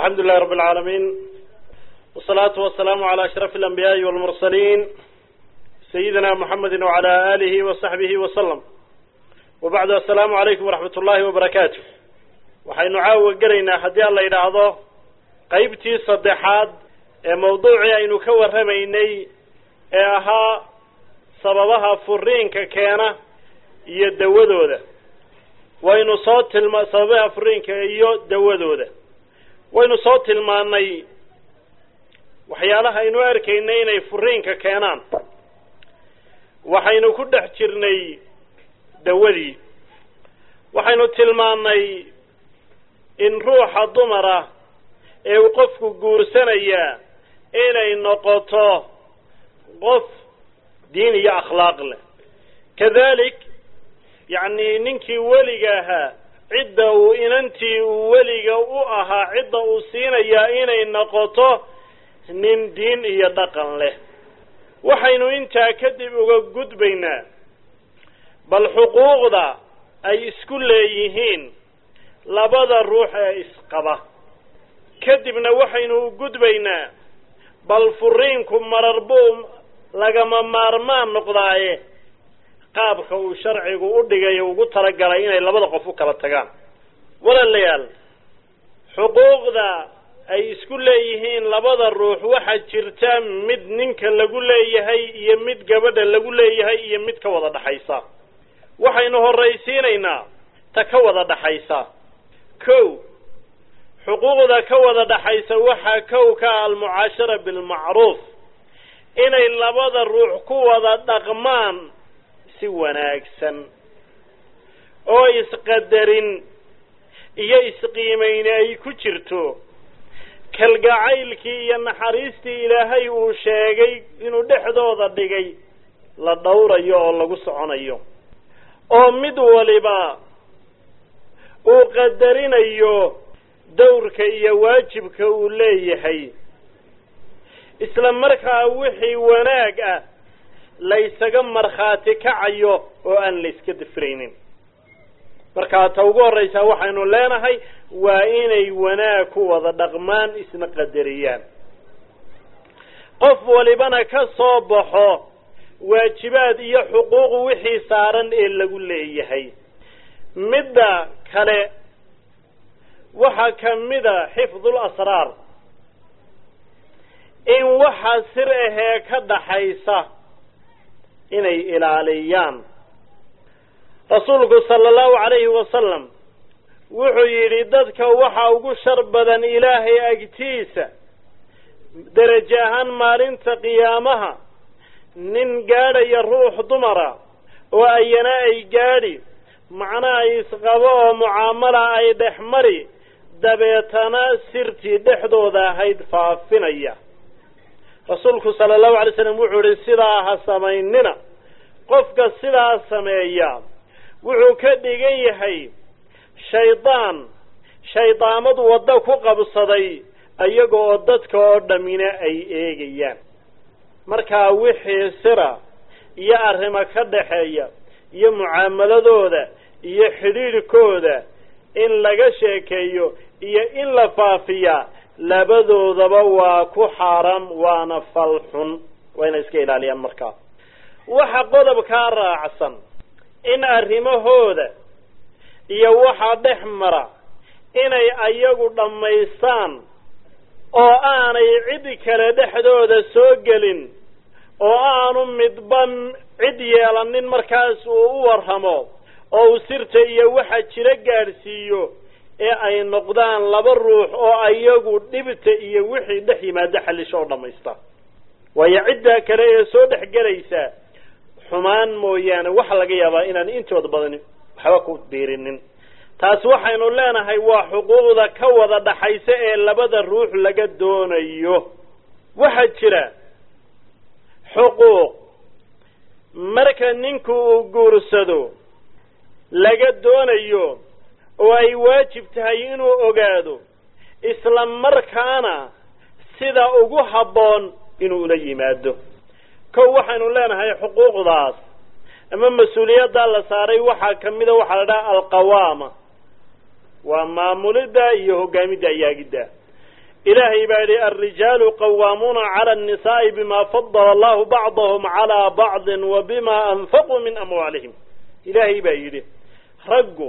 alxamdu lilahi rabi alcaalamiin wasalaatu wasalaamu cala ashrafi alanbiyaai walmursaliin sayidina muxamedi wacala alihi wasaxbihi wasalam wabacdu assalaamu calaykum waraxmat ullahi wabarakaatu waxaynu caawa gelaynaa haddii aan la yidhaahdo qeybtii saddexaad ee mawduucii aynu ka warramaynay ee ahaa sababaha furiinka keena iyo dawadooda waynu soo tilma sababaha furiinka iyo dawadooda waynu soo tilmaanay waxyaalaha aynu arkaynay inay furiinka keenaan waxaynu ku dhex jirnay dawadii waxaynu tilmaannay in ruuxa dumara ee uu qofku guursanayaa inay noqoto qof diin iyo akhlaaq leh kadalik yacni ninkii weliga ahaa cidda uu inantii uu weliga u ahaa cidda uu siinayaa inay noqoto nin diin iyo dhaqan leh waxaynu intaa kadib uga gudbaynaa bal xuquuqda ay isku leeyihiin labada ruux ee isqaba kadibna waxaynu u gudbaynaa bal furiinku marar buu lagama maarmaan noqdaaye qaabka uu sharcigu u dhigay ugu talagalay inay labada qof u kala tagaan walaalayaal xuquuqda ay isku leeyihiin labada ruux waxaa jirta mid ninka lagu leeyahay iyo mid gabadha lagu leeyahay iyo mid ka wada dhaxaysa waxaynu horraysiinaynaa ta ka wada dhaxaysa kow xuquuqda ka wada dhaxaysa waxaa kow ka ah almucaashara bilmacruuf inay labada ruux ku wada dhaqmaan si wanaagsan oo isqadarin iyo isqiimayni ay ku jirto kalgacaylkii iyo naxariistii ilaahay uu sheegay inuu dhexdooda dhigay la dhowrayo oo lagu soconayo oo mid waliba uu qadarinayo dawrka iyo waajibka uu leeyahay isla markaa wixii wanaag ah laysaga markhaati kacayo oo aan la iska dafraynin markaa ta ugu horraysaa waxaynu leenahay waa inay wanaag ku wada dhaqmaan isna qadariyaan qof walibana ka soo baxo waajibaad iyo xuquuq wixii saaran ee lagu leeyahay midda kale waxaa ka mida xifdul asraar in waxa sir ahee ka dhaxaysa inay ilaaliyaan rasuulku sala allahu calayhi wasalam wuxuu yidhi dadka waxa ugu shar badan ilaahay agtiisa derajo ahaan maalinta qiyaamaha nin gaadhaya ruux dumara oo ayana ay gaadhi macnaha isqabo oo mucaamala ay dhex mari dabeetana sirtii dhexdooda ahayd faafinaya rasuulku sala allahu alay slam wuxuu yihi sidaa ha samaynina qofka sidaa sameeya wuxuu ka dhigan yahay shaydaan shaydaamad waddo ku qabsaday iyaga oo dadka oo dhammina ay eegayaan markaa wixii sira iyo arrimo ka dhaxeeya iyo mucaamaladooda iyo xidhiidhkooda in laga sheekeeyo iyo in la faafiyaa labadoodaba waa ku xaaraam waana fal xun waa inay iska ilaaliyaan markaa waxa qodobkaa raacsan in arrimahooda iyo waxaa dhex mara inay ayagu dhammaystaan oo aanay cid kale dhexdooda soo gelin oo aanu midba cid yeelanin markaas uu u warramo oo uu sirta iyo waxa jiro gaadhsiiyo ee ay noqdaan laba ruux oo ayagu dhibta iyo wixii dhex yimaado xallisho oo dhammaysta waayo ciddaa kale ee soo dhex gelaysa xumaan mooyaane waxa laga yaabaa inaan intooda badani waxba ku biirinin taas waxaynu leenahay waa xuquuqda ka wada dhaxaysa ee labada ruux laga doonayo waxaa jira xuquuq marka ninku uu guursado laga doonayo oo ay waajib tahay inuu ogaado isla markaana sida ugu habboon inuu ula yimaado kow waxaynu leenahay xuquuqdaas ama mas-uuliyaddaa la saaray waxaa ka mida waxaa la dhaha alqawaama waa maamulidda iyo hogaamidda ayaagidda ilaahay baa yidhi alrijaalu qawaamuuna cala annisaa'i bima fadala allahu bacdahum calaa bacdin wa bima anfaquu min amwaalihim ilaahay baa yidhi raggu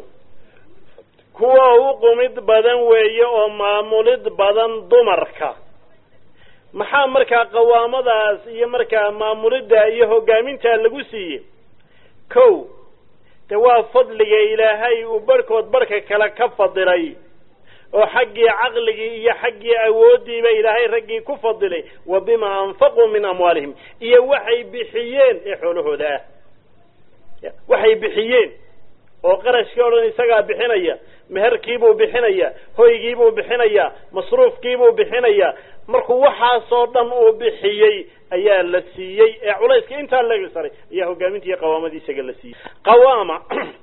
kuwa u qumid badan weeye oo maamulid badan dumarka maxaa markaa qawaamadaas iyo markaa maamulidda iyo hoggaamintaa lagu siiyey kow de waa fadliga ilaahay uu barhkood barhka kale ka fadilay oo xaggii caqligii iyo xaggii awooddiiba ilaahay raggii ku fadilay wa bima anfaquu min amwaalihim iyo waxay bixiyeen ee xoolahooda ah waxay bixiyeen oo qarashkii o dhan isagaa bixinaya meherkiibuu bixinaya hoygiibuu bixinaya masruufkiibuu bixinaya markuu waxaasoo dhan uu bixiyey ayaa la siiyey ee culayska intaa laga saray ayaa hogaaminta iyo qawaamadii isaga la siiyey qawaama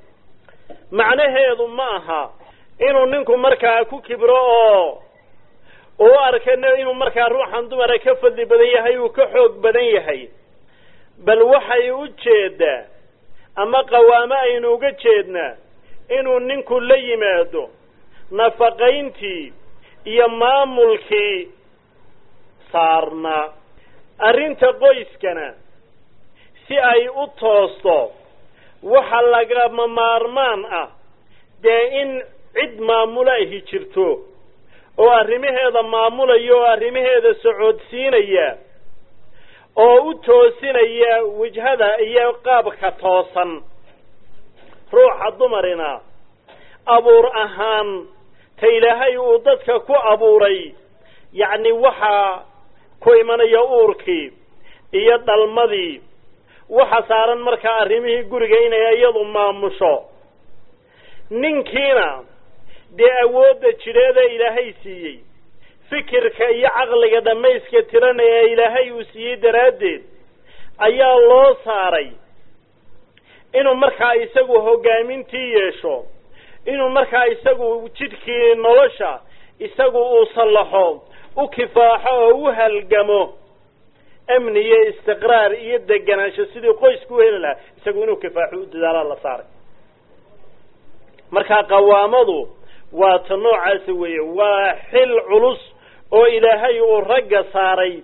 macnaheedu ma aha inuu ninku markaa ku kibro oo uu arka inuu markaa ruuxan dumara ka fadli badan yahay uu ka xoog badan yahay bal waxay u jeedaa ama qawaamo aynu uga jeednaa inuu ninku la yimaado nafaqayntii iyo maamulkii saarnaa arrinta qoyskana si ay u toosto waxa lagama maarmaan ah dee in cid maamula ahi jirto oo arrimaheeda maamulaya oo arrimaheeda socodsiinaya oo u toosinaya wajhada iyo qaabka toosan ruuxa dumarina abuur ahaan ta ilaahay uu dadka ku abuuray yacni waxaa ku imanaya uurkii iyo dhalmadii waxa saaran markaa arrimihii guriga inay iyadu maamusho ninkiina dee awoodda jidheeda ilaahay siiyey fikirka iyo caqliga dhammayska tirana ee ilaahay uu siiyey daraaddeed ayaa loo saaray inuu markaa isagu hoggaamintii yeesho inuu markaa isagu jidhkii nolosha isagu uu sallaxo u kifaaxo oo u halgamo amni iyo istiqraar iyo deganaansho sidii qoysku u heli lahaa isagu inuu kifaaxo u dadaalaa la saaray markaa qawaamadu waa ta noocaasa weeye waa xil culus oo ilaahay uu ragga saaray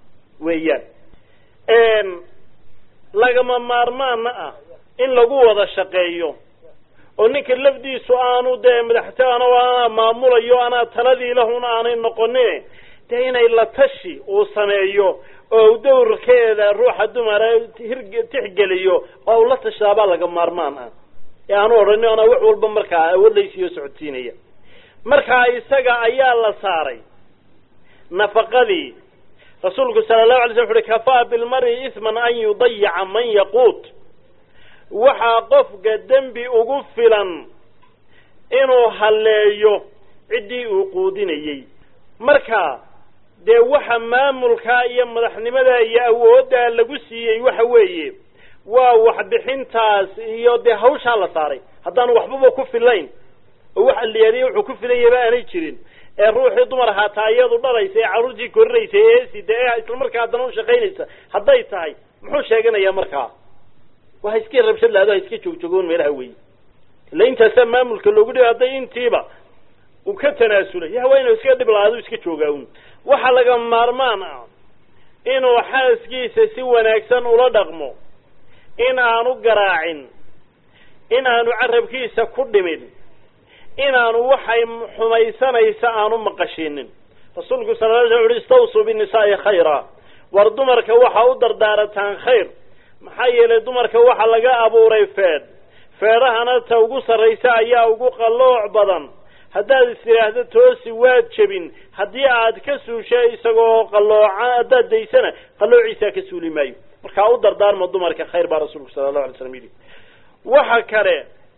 weeyaan lagama maarmaana ah in lagu wada shaqeeyo oo ninka lafdiisu aanu dee madaxto ana anaa maamulayo anaa taladii lahun aanay noqonin dee inay la tashi uu sameeyo oo dawrkeeda ruuxa dumara tixgeliyo oo u la tashaabaa laga maarmaan ah ee aanu odhanin anaa wax walba markaa awoodlaysiiyo socodsiinaya markaa isaga ayaa la saaray nafaqadii rasuulku sala allahu alay slam wuxu uhi kafaa bilmari isman an yudayica man yaquut waxaa qofka dembi ugu filan inuu halleeyo ciddii uu quudinayey marka dee waxa maamulkaa iyo madaxnimadaa iyo awooddaa lagu siiyey waxa weeye waa waxbixintaas iyo dee hawshaa la saaray haddaanu waxbaba ku filayn oo wax aliyaadiya wuxuu ku filan yahaba aanay jirin ee ruuxii dumar ahaataa iyadu dhalaysa ee carruurtii korinaysa ee eesida ee isla markaa haddana u shaqaynaysa hadday tahay muxuu sheeganayaa markaa waa ha iska rabshad lahado ha iska joogjogoon meelaha weeye ila intaasaa maamulka loogu dhiba hadday intiiba uu ka tanaasulay ya waa inuu iska dhib lahaado iska joogaa un waxa laga maarmaan ah inuu xaaskiisa si wanaagsan ula dhaqmo in aanu garaacin in aanu carabkiisa ku dhimin inaanu waxay xumaysanaysa aanu maqashinin rasuulku sala la slam uhi istawsuu binisaa'i khayra war dumarka waxa u dardaarataan khayr maxaa yeelay dumarka waxa laga abuuray feedh feedhahana ta ugu sarraysa ayaa ugu qallooc badan haddaad is tidhaahdo toosi waad jebin haddii aad ka suusha isagoo qallooca haddaad daysana qalloociisaa ka suuli maayo markaa u dardaarma dumarka khayr baa rasuulku sala allahu alay slam yidhi waxa kale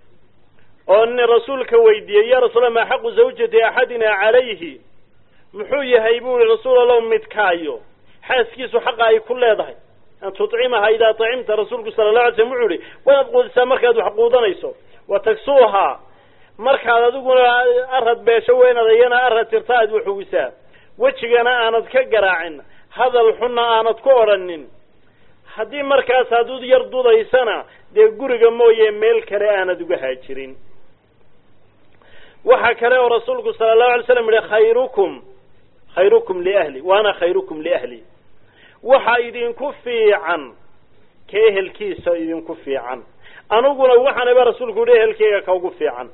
oo nin rasuulka weydiiyey ya rasuula maa xaqu zawjati axadina calayhi muxuu yahay buu yihi rasuul allow midkaayo xaaskiisu xaqa ay ku leedahay an tucimaha idaa acimta rasuulku sala la alay slam wuxuu yihi waanaad quudisaa markaad wax quudanayso wa tagsuuhaa markaad adiguna arad beesho weynaad iyana arad tirta aad waxugisaa wejigana aanad ka garaacin hadal xunna aanad ku odhanin haddii markaas hadud yar dudaysana dee guriga mooye meel kale aanad uga haajirin waxa kale oo rasuulku sala allahu alay slam yihi khayrukum khayrukum liahli wa ana khayrukum liahli waxa idinku fiican ka ehelkiisa idinku fiican aniguna waxaanaba rasuulku yihi ehelkeyga ka ugu fiican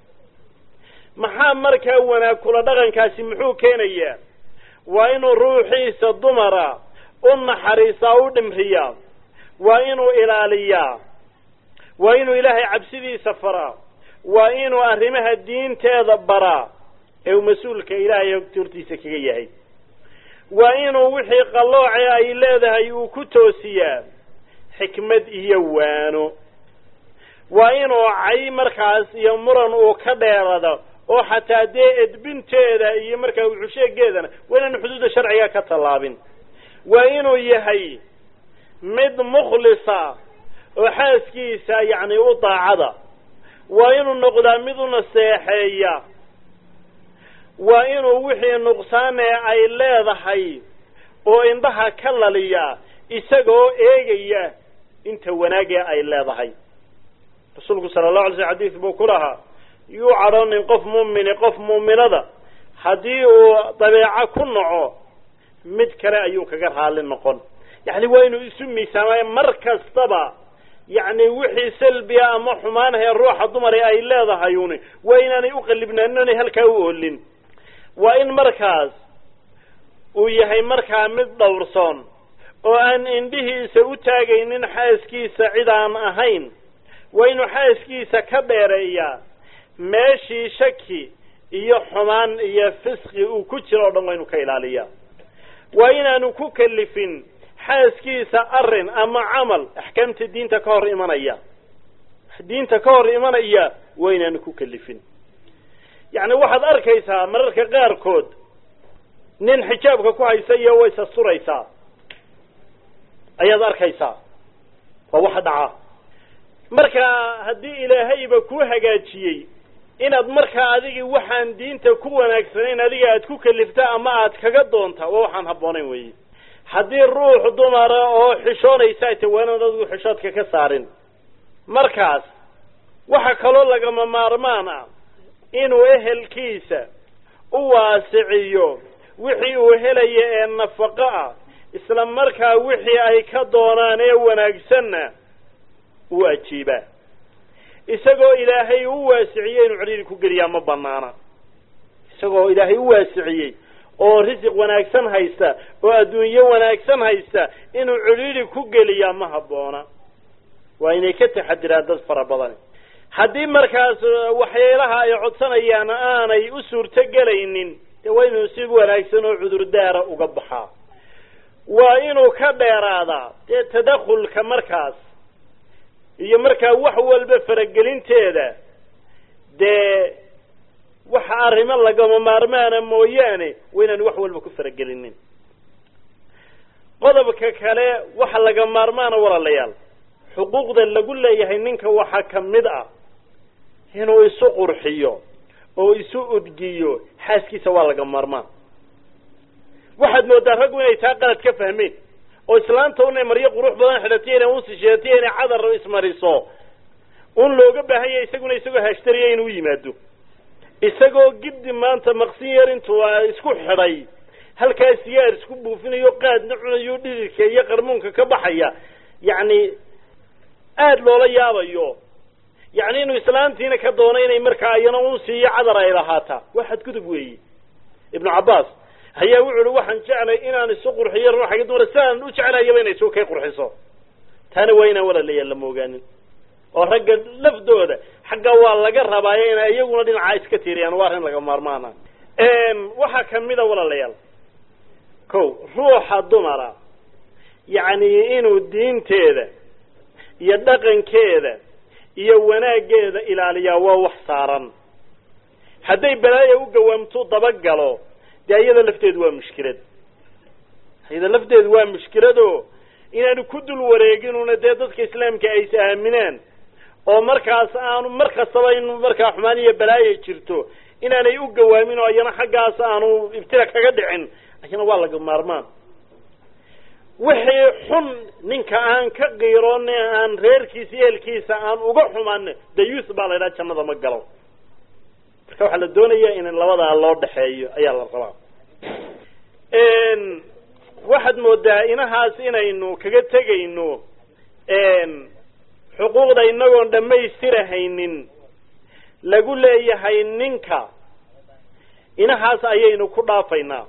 maxaa markaa wanaag kula dhaqankaasi muxuu keenayaa waa inuu ruuxiisa dumara u naxariisaa u dhimriyaa waa inuu ilaaliyaa waa inuu ilaahay cabsidiisa faraa waa inuu arrimaha diinteeda baraa ee uu mas-uulka ilaahay hortiisa kaga yahay waa inuu wixii qallooce ay leedahay uu ku toosiyaa xikmad iyo waano waa inuu cay markaas iyo muran uu ka dheerado oo xataa dee edbinteeda iyo markaa wuxusheegeedana waa inaanu xuduudda sharciga ka tallaabin waa inuu yahay mid mukhlisa oo xaaskiisa yacni u daacada waa inuu noqdaa mid u naseexeeya waa inuu wixii nuqsaanee ay leedahay oo indhaha ka laliya isagoo eegaya inta wanaagee ay leedahay rasuulku sala allahu alay sl xadiis buu ku lahaa yuu cadhoonin qof muumini qof muuminada haddii uu dabeeco ku naco mid kale ayuu kaga raali noqon yacni waa inuu isu miisaamay mar kastaba yacni wixii salbiya ama xumaanahee ruuxa dumar ay leedahay uni waa inaanay uqallibnaanin oonay halkaa u oolin waa in markaas uu yahay markaa mid dhowrsoon oo aan indhihiisa u taagaynin xaaskiisa cid aan ahayn waa inuu xaaskiisa ka dheereeyaa meeshii shaki iyo xumaan iyo fisqi uu ku jiro o dhan waa inuu ka ilaaliyaa waa inaanu ku kalifin xaaskiisa arrin ama camal axkaamta diinta ka hor imanaya diinta ka hor imanaya waa inaanu ku kalifin yacni waxaad arkaysaa mararka qaarkood nin xijaabka ku haysa iyo way sasturaysaa ayaad arkaysaa waa waxa dhaca marka haddii ilaahayba kuu hagaajiyey inaad markaa adigii waxaan diinta ku wanaagsanayn adiga aad ku kalifta ama aad kaga doonta waa waxaan habboonayn weeye haddii ruux dumara oo xishoonaysa ay ta waanaad adigu xishoodka ka saarin markaas waxa kaloo lagama maarmaan ah inuu ehelkiisa u waasiciyo wixii uu helaya ee nafaqo ah isla markaa wixii ay ka doonaan ee wanaagsanna uu ajiibaa isagoo ilaahay u waasiciyey inuu cidhiiri ku geliyaa ma banaana isagoo ilaahay u waasiciyey oo risiq wanaagsan haysta oo adduunyo wanaagsan haysta inuu cidhiiri ku geliyaa ma habboona waa inay ka taxadiraan dad fara badani haddii markaas waxyaalaha ay codsanayaan aanay u suurto gelaynin dee waa inuu si wanaagsan oo cudurdaara uga baxaa waa inuu ka dheeraadaa dee tadakhulka markaas iyo markaa wax walba faragelinteeda dee waxa arrimo lagama maarmaana mooyaane waa inaanu wax walba ku faragelinin qodobka kale waxa laga maarmaana walaalayaal xuquuqda lagu leeyahay ninka waxaa ka mid ah inuu isu qurxiyo oo isu udgiyo xaaskiisa waa laga maarmaan waxaad moodaa raggu inay taa qalad ka fahmeen oo islaanta unay maryo qurux badan xidhatiy inay unsisheetiy inay cadar ismariso un looga baahan yahay isaguna isagoo hashtariya inuu yimaado isagoo giddi maanta maqsin yar intuu isku xidhay halkaa sigaar isku buufinayo qaadna cunayo dhididka iyo qarmuunka ka baxaya yacni aada loola yaabayo yacni inuu islaantiina ka doono inay markaa iyana un siiyo cadar ay lahaataa waa xadgudub weeye ibnu cabbaas ayaa wuxu uhi waxaan jeclay inaan isu qurxiyo ruuxa ka dumara sidaan u jeclayaba inay isu kay qurxiso taana waa inaan walaalayaal lama ogaanin oo ragga lafdooda xagga waa laga rabaayo inay iyaguna dhinacaa iska tiiriyaan waa arrin laga maarmaana waxaa kamida walaalayaal ko ruuxa dumara yacni inuu diinteeda iyo dhaqankeeda iyo wanaaggeeda ilaaliyaa waa wax saaran hadday balaaya u gawaamtu dabagalo dee iyada lafteedu waa mushkilad iyada lafteedu waa mushkilado inaanu ku dul wareeginuna dee dadka islaamka ay is aaminaan oo markaas aanu mar kastaba in markaa xumaan iyo balaaya jirto inaanay u gawaamin oo iyana xaggaas aanu ibtila kaga dhicin ayana waa laga maarmaan wixii xun ninka aan ka qiiroone aan reerkiisa eelkiisa aan uga xumaan dayuus baa la ydhaha jannada ma galo marka waxaa la doonaya in labadaa loo dhexeeyo ayaa la rabaa waxaad moodaa inahaas inaynu kaga tegayno xuquuqda inagoon dhammaystirahaynin lagu leeyahay ninka inahaas ayaynu ku dhaafaynaa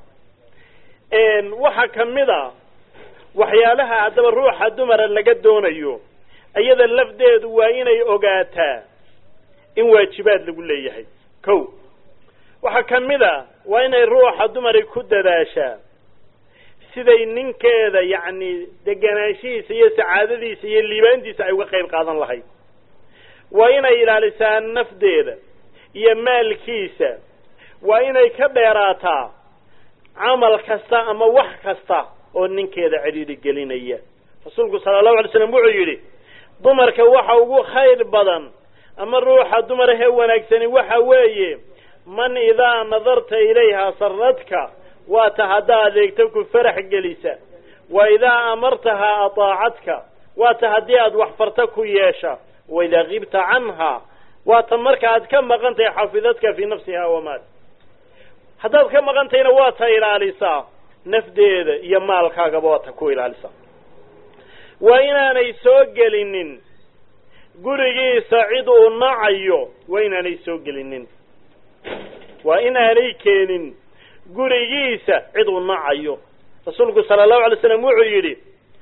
waxaa kamid a waxyaalaha haddaba ruuxa dumara laga doonayo iyada lafdeedu waa inay ogaataa in waajibaad lagu leeyahay ko waxaa kamid a waa inay ruuxa dumari ku dadaashaa siday ninkeeda yacni deganaanshihiisa iyo sacaadadiisa iyo liibaantiisa ay uga qayb qaadan lahayd waa inay ilaalisaa nafdeeda iyo maalkiisa waa inay ka dheeraataa camal kasta ama wax kasta oo ninkeeda cidhiidhi gelinaya rasuulku sala allahu alay slam wuxuu yidhi dumarka waxa ugu khayr badan ama ruuxa dumarahee wanaagsani waxa weeye man idaa nadarta ilayha saradka waa ta haddaa adeegto ku farax gelisa wa idaa amartahaa ataacadka waa ta haddii aad wax farta ku yeesha wa idaa kibta canha waa ta marka aad ka maqan tahay xafidadka fii nafsiha wamaal haddaad ka maqan tahayna waa ta ilaalisaa nafdeeda iyo maalkaagaba waa ta ku ilaalisaa waa inaanay soo gelinin gurigiisa cid uu nacayo waa inaanay soo gelinin waa inaanay keenin gurigiisa cid uu nacayo rasuulku sala allahu alay slam wuxuu yidhi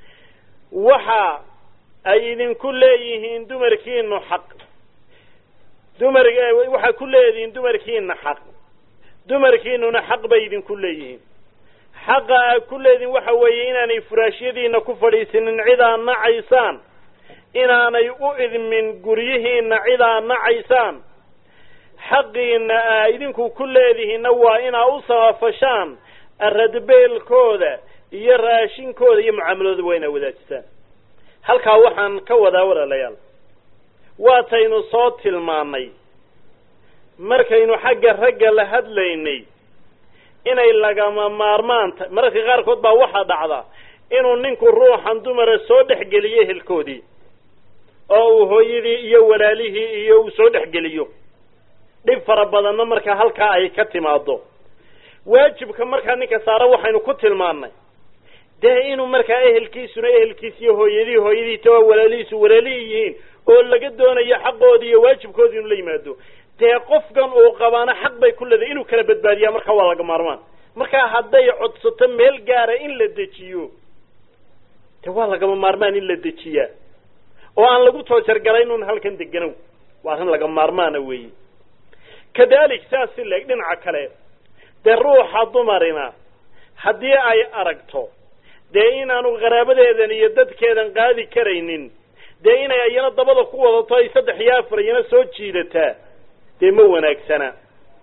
waxa ay idinku leeyihiin dumarkiinu xaq dumar waxaa ku leedihiin dumarkiina xaq dumarkiinuna xaq bay idinku leeyihiin xaqa aad ku leedihiin waxa weeye inaanay furaashyadiina ku fadhiisinin cidaa nacaysaan inaanay u idmin guryihiina cidaa nacaysaan xaqiina aa idinku ku leedihiinna waa inaa u samafashaan aradbeelkooda iyo raashinkooda iyo mucaamaladooda waa inaa wadaajisaan halkaa waxaan ka wadaa walaalayaal waataynu soo tilmaannay markaynu xagga ragga la hadlaynay inay lagama maarmaan ta mararka qaarkood baa waxaa dhacda inuu ninku ruuxan dumara soo dhexgeliyo ehelkoodii oo uu hooyadii iyo walaalihii iyo uu soo dhexgeliyo dhib fara badanna markaa halkaa ay ka timaado waajibka markaa ninka saara waxaynu ku tilmaannay dee inuu markaa ehelkiisuna ehelkiis iyo hooyadii hooyadii ta waa walaalihiisu walaalihii yihiin oo laga doonayo xaqoodii iyo waajibkoodii inuu la yimaado dee qofkan uu qabaana xaq bay ku leedahay inuu kala badbaadiyaa markaa waa laga maarmaan markaa hadday codsato meel gaara in la dejiyo dee waa lagama maarmaan in la dejiyaa oo aan lagu toojargalayn un halkan deganow waa arrin laga maarmaana weeye kadalik saas si leeg dhinaca kale dee ruuxa dumarina haddii ay aragto dee inaanu qaraabadeedan iyo dadkeedan qaadi karaynin dee inay iyana dabada ku wadato ay saddex iyo afar iyana soo jiidataa dee ma wanaagsana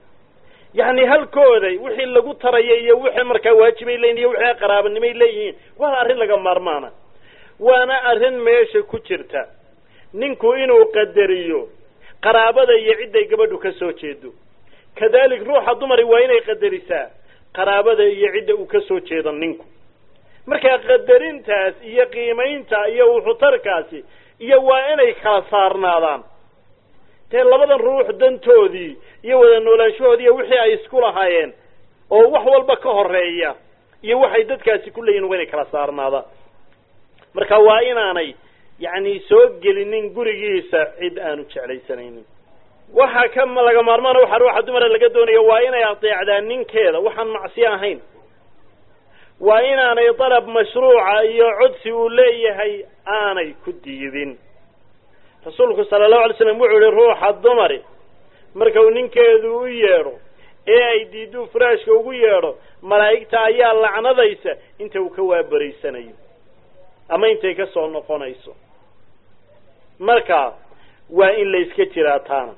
yacni halkooday wixii lagu taraya iyo wixii markaa waajibay leeyihin iyo wixii qaraabanimay leeyihiin waana arrin laga maarmaana waana arrin meesha ku jirta ninku inuu qadariyo qaraabada iyo cidday gabadhu ka soo jeedo kadalik ruuxa dumari waa inay qadarisaa qaraabada iyo cidda uu ka soo jeedo ninku markaa qadarintaas iyo qiimaynta iyo wuxutarkaasi iyo waa inay kala saarnaadaan dee labadan ruux dantoodii iyo wada noolaanshahoodii iyo wixii ay isku lahaayeen oo wax walba ka horeeya iyo waxay dadkaasi ku leeyihin waa inay kala saarnaadaan marka waa inaanay yacni soo gelinin gurigiisa cid aanu jeclaysanaynin waxaa ka laga maarmaana waxaa ruuxa dumara laga doonayo waa inay adeecdaan ninkeeda waxaan macsiyo ahayn waa inaanay dalab mashruuca iyo codsi uu leeyahay aanay ku diidin rasuulku sala allahu alay slam wuxuu yihi ruuxa dumari marka uu ninkeedu u yeedho ee ay diiduu furaashka ugu yeedho malaa'igta ayaa lacnadaysa inta uu ka waabaraysanayo ama intay ka soo noqonayso marka waa in layska jiraa taana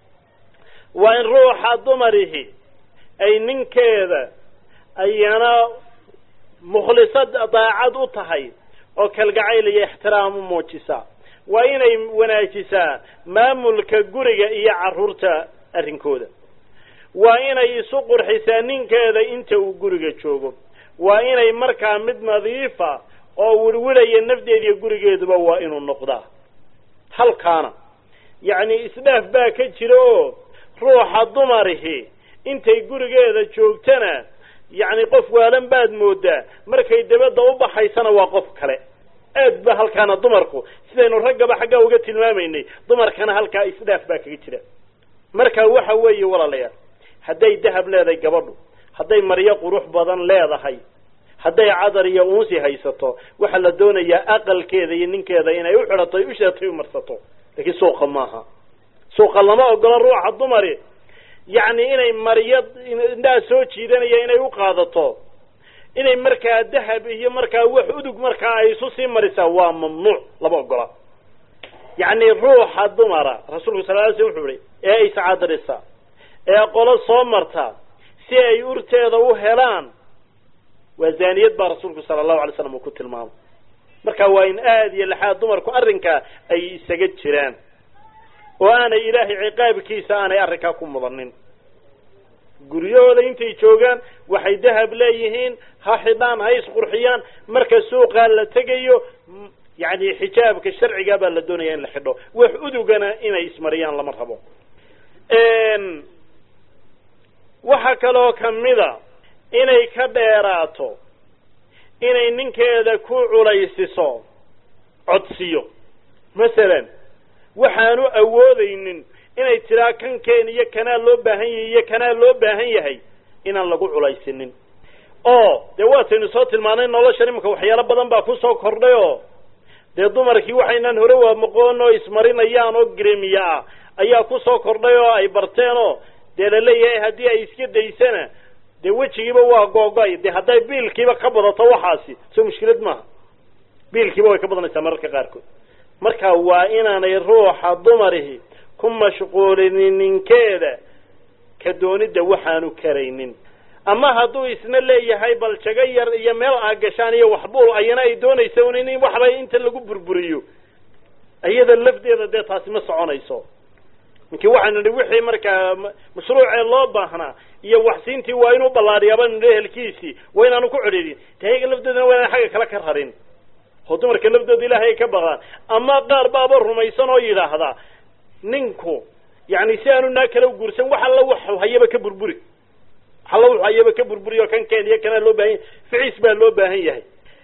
waa in ruuxa dumarihi ay ninkeeda ayana mukhlisad daacad u tahay oo kalgacayl iyo ixtiraam u muujisaa waa inay wanaajisaa maamulka guriga iyo carruurta arrinkooda waa inay isu qurxisaa ninkeeda inta uu guriga joogo waa inay markaa mid nadiifa oo wirwidhaya nafdeediiyo gurigeeduba waa inuu noqdaa halkaana yacni isdhaaf baa ka jira oo ruuxa dumarihi intay gurigeeda joogtana yacni qof waalan baad moodaa markay dabadda u baxaysana waa qof kale aad ba halkaana dumarku sidaynu raggaba xaggaa uga tilmaamaynay dumarkana halkaa isdhaaf baa kaga jira marka waxa weeye walaalayaal hadday dahab leedahay gabadhu hadday maryo qurux badan leedahay hadday cadar iyo uunsi haysato waxaa la doonayaa aqalkeeda iyo ninkeeda inay u xidhato u sheetay u marsato laakiin suuqa maaha suuqa lama ogolo ruuxa dumari yacni inay maryo indhaha soo jiidanaya inay u qaadato inay markaa dahab iyo markaa wax udug markaa ay isu sii marisaa waa mamnuuc lama ogola yacni ruuxa dumara rasuulku sal ly slm wuxuu ihi ee iscadarisa ee qolo soo marta si ay urteeda u helaan waa zaaniyad baa rasuulku sala allahu alay slam uu ku tilmaamay marka waa in aad iyo laxaad dumarku arrinkaa ay isaga jiraan oo aanay ilaahay ciqaabkiisa aanay arrinkaa ku mudanin guryahooda intay joogaan waxay dahab leeyihiin ha xidhaan ha isqurxiyaan marka suuqaa la tegayo yacni xijaabka sharcigaa baa la doonaya in la xidho wax udugana inay ismariyaan lama rabo waxaa kaloo kamida inay ka dheeraato inay ninkeeda ku culaysiso codsiyo masalan waxaanu awoodaynin inay tiraa kankeen iyo kanaa loo baahan yahay iyo kanaa loo baahan yahay inaan lagu culaysinin oo dee waataynu soo tilmaanay noloshan imanka waxyaalo badan baa kusoo kordhay oo dee dumarkii waxaynaan hore waamaqoon oo ismarinayaan oo gremiya ah ayaa kusoo kordhay oo ay barteen oo dee laleeyahay haddii ay iska daysana dee wejigiiba waa googo-ay dee hadday biilkiiba ka badato waxaasi soo mushkilad maaha biilkiiba way ka badanaysaa mararka qaarkood marka waa inaanay ruuxa dumarihi ku mashquulinin ninkeeda ka doonidda waxaanu karaynin ama hadduu isna leeyahay bal jago yar iyo meel aa gashaan iyo waxbuul ayana ay doonaysa un in waxba inta lagu burburiyo iyada lafdeeda dee taasi ma soconayso ninkii waxaynu nihi wixii markaa mashruucee loo baahnaa iyo waxsiintii waa inuu ballaadhiyaaba nidhi ehelkiisii waa inaanu ku cidhiidhin de ayaga lafdoodana waa inaan xagga kale ka rarin oo dumarka laftooda ilaahay ay ka baqdaan ama qaar baaba rumaysan oo yidhaahdaa ninku yani si aanu naa kala guursan wax alla wax hayaba ka burburi wax alla wax hayaba ka burburi oo kan keen iyo kanaa loo baahan yahay ficiis baa loo baahan yahay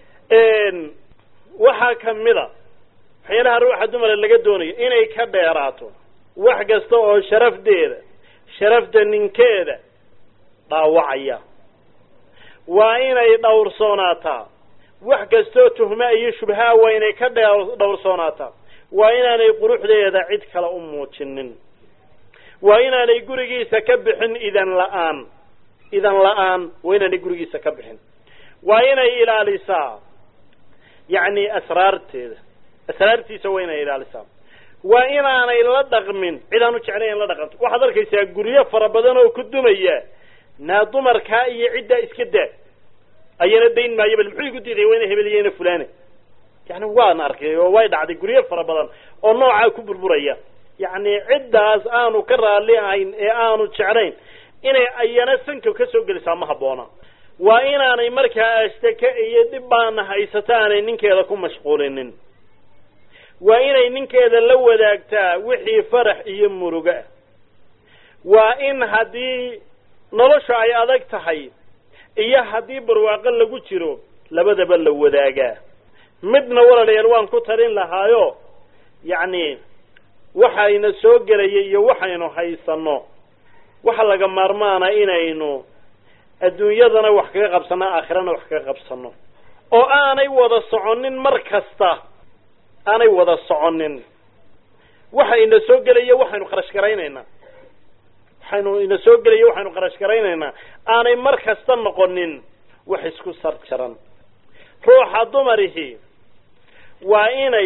waxaa kamida waxyaalaha ruuxa dumara laga doonayo inay ka dheeraato wax kasta oo sharafdeeda sharafta ninkeeda dhaawacaya waa inay dhowrsoonaataa wax kastoo tuhma iyo shubhaa waa inay ka dhe dhowrsoonaataa waa inaanay quruxdeeda cid kale u muujinin waa inaanay gurigiisa ka bixin idan la-aan idan la-aan waa inaanay gurigiisa ka bixin waa inay ilaalisaa yacni asraarteeda asraartiisa waa inay ilaalisaa waa inaanay la dhaqmin cid aan u jeclayn la dhaqanto waxaad arkaysaa guryo fara badan oo ku dumaya naa dumarkaa iyo ciddaa iska daa ayana dayn maayo bal muxuu igu diiday waa ina hebeliyeyna fulane yani waan arkay oo way dhacday guryo fara badan oo noocaa ku burburaya yacni ciddaas aanu ka raalli ahayn ee aanu jeclayn inay ayana sanka ka soo gelisaa ma habboona waa inaanay markaa ashtake iyo dhib baana haysato aanay ninkeeda ku mashquulinin waa inay ninkeeda la wadaagtaa wixii farax iyo muruga ah waa in haddii nolosha ay adag tahay iyo haddii barwaaqo lagu jiro labadaba la wadaagaa midna walaalayaal waan ku talin lahaayo yacni waxayna soo gelaya iyo waxaynu haysanno waxa laga maarmaana inaynu adduunyadana wax kaga qabsanno aakhirana wax kaga qabsanno oo aanay wada soconin mar kasta aanay wada soconin waxa ina soo gelaya waxaynu kharash garaynaynaa waxaynu ina soo gelaya waxaynu kharash garaynaynaa aanay mar kasta noqonin wax isku sar jaran ruuxa dumarihi waa inay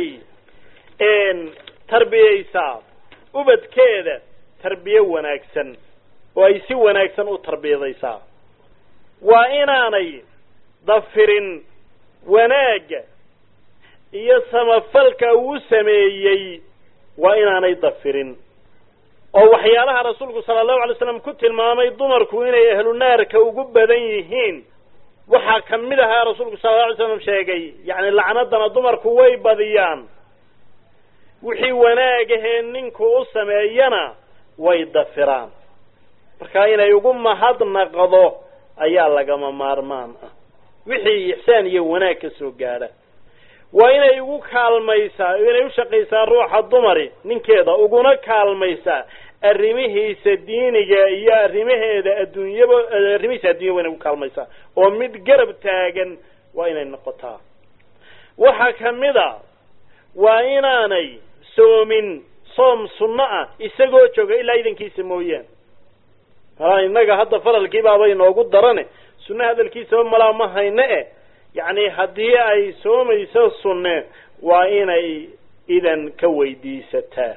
tarbiyeysaa ubadkeeda tarbiye wanaagsan oo ay si wanaagsan u tarbiyadaysaa waa inaanay dafirin wanaagga iyo samafalka uu sameeyey waa inaanay dafirin oo waxyaalaha rasuulku sala allahu alay slam ku tilmaamay dumarku inay ahlu naarka ugu badan yihiin waxaa kamid ahaa rasuulku sala alla alay slam sheegay yacni lacnadana dumarku way badiyaan wixii wanaagahee ninku u sameeyana way dafiraan marka inay ugu mahadnaqdo ayaa lagama maarmaan ah wixii ixsaan iyo wanaag ka soo gaadha waa inay ugu kaalmaysaa inay u shaqaysaa ruuxa dumari ninkeeda uguna kaalmaysaa arrimihiisa diiniga iyo arrimaheeda adduunyaba arrimihiisa addunya waa inay ugu kaalmaysaa oo mid garab taagan waa inay noqotaa waxaa kamid a waa inaanay soomin soom sunno ah isagoo jooga ilaa idankiisa mooyaane malaa innaga hadda faralkii baaba inoogu darane sunne hadalkiisaba malaa ma hayne e yacni haddii ay soomayso sunne waa inay idan ka weydiisataa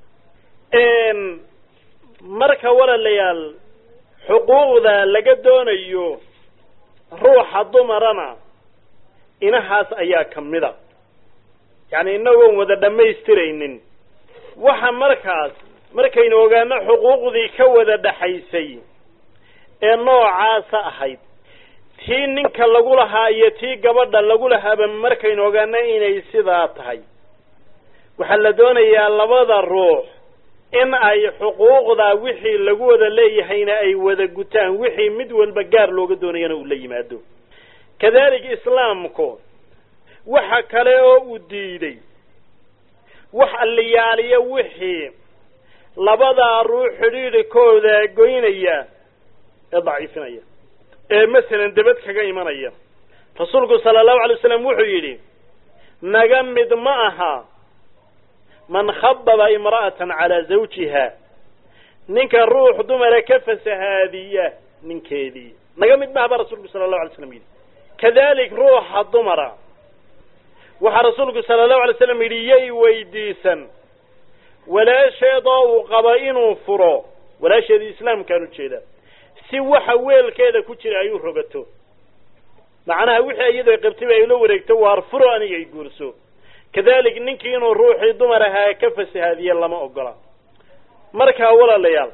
marka walaalayaal xuquuqda laga doonayo ruuxa dumarana inahaas ayaa kamid a yacni inagoon wada dhammaystiraynin waxa markaas markaynu ogaano xuquuqdii ka wada dhaxaysay ee noocaasa ahayd tii ninka lagu lahaa iyo tii gabadha lagu lahaaba markaynu ogaano inay sidaa tahay waxaa la doonayaa labada ruux in ay xuquuqda wixii lagu wada leeyahayna ay wada gutaan wixii mid walba gaar looga doonayana uu la yimaado kadalik islaamku waxa kale oo uu diiday wax alliyaaliya wixii labadaa ruux xidhiidhikooda goynaya ee daciifinaya ee masalan debad kaga imanaya rasuulku sala allahu alay waslam wuxuu yidhi naga mid ma aha man khababa imra'atan calaa zawjiha ninka ruux dumara ka fasahaadiya ninkeedii naga mid maaha baa rasuulku sala allahu alay slam yidhi kadalik ruuxa dumara waxaa rasuulku sala allahu alay slam yidhi yay weydiisan walaasheedoo uu qaba inuu furo walaasheedii islaamkaan ujeeda si waxa weelkeeda ku jira ay u rogato macnaha wixii iyadoo qabtayba ay la wareegto waar furo aniga ay guurso kadalik ninkii inuu ruuxii dumar ahaa ka fasahaadiye lama ogola markaa walaalayaal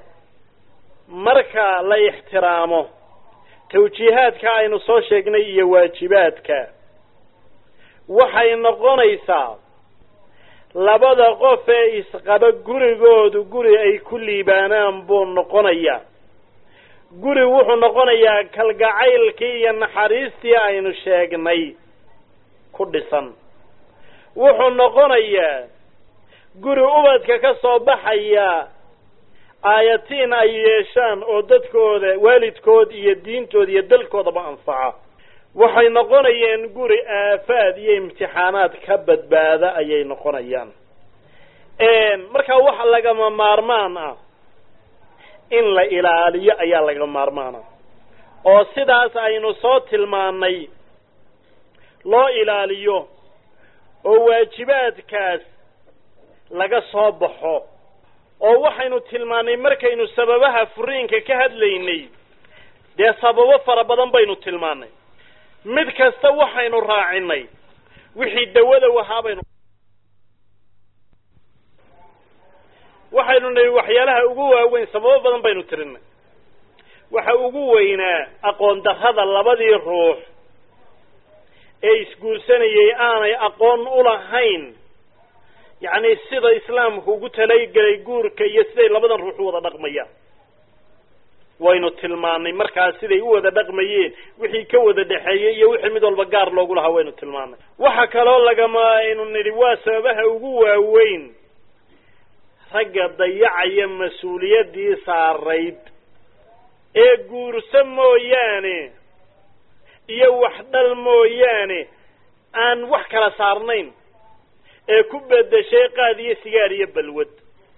marka la ixtiraamo tawjiihaadka aynu soo sheegnay iyo waajibaadka waxay noqonaysaa labada qof ee isqaba gurigoodu guri ay ku liibaanaan buu noqonayaa guri wuxuu noqonayaa kalgacaylkii iyo naxariistii aynu sheegnay ku dhisan wuxuu noqonayaa guri ubadka ka soo baxaya aayatiin ay yeeshaan oo dadkooda waalidkood iyo diintooda iyo dalkoodaba anfaca waxay noqonayeen guri aafaad iyo imtixaanaad ka badbaada ayay noqonayaan markaa waxa lagama maarmaan ah in la ilaaliyo ayaa laga maarmaana oo sidaas aynu soo tilmaannay loo ilaaliyo oo waajibaadkaas laga soo baxo oo waxaynu tilmaannay markaynu sababaha furiinka ka hadlaynay dee sababo fara badan baynu tilmaannay mid kasta waxaynu raacinay wixii dawada wahaa baynu waxaynu nihi waxyaalaha ugu waaweyn sababo badan baynu tirinay waxa ugu weynaa aqoon darrada labadii ruux ee isguursanayay aanay aqoon u lahayn yacni sida islaamku ugu talagelay guurka iyo siday labadan ruux u wada dhaqmayaan waynu tilmaanay markaas siday u wada dhaqmayeen wixii ka wada dhexeeyey iyo wixii mid walba gaar loogu lahaa waynu tilmaanay waxa kaloo lagama aynu nidhi waa sababaha ugu waaweyn ragga dayacaya mas-uuliyaddii saarayd ee guurso mooyaane iyo wax dhal mooyaane aan wax kala saarnayn ee ku bedeshay qaad iyo sigaar iyo balwad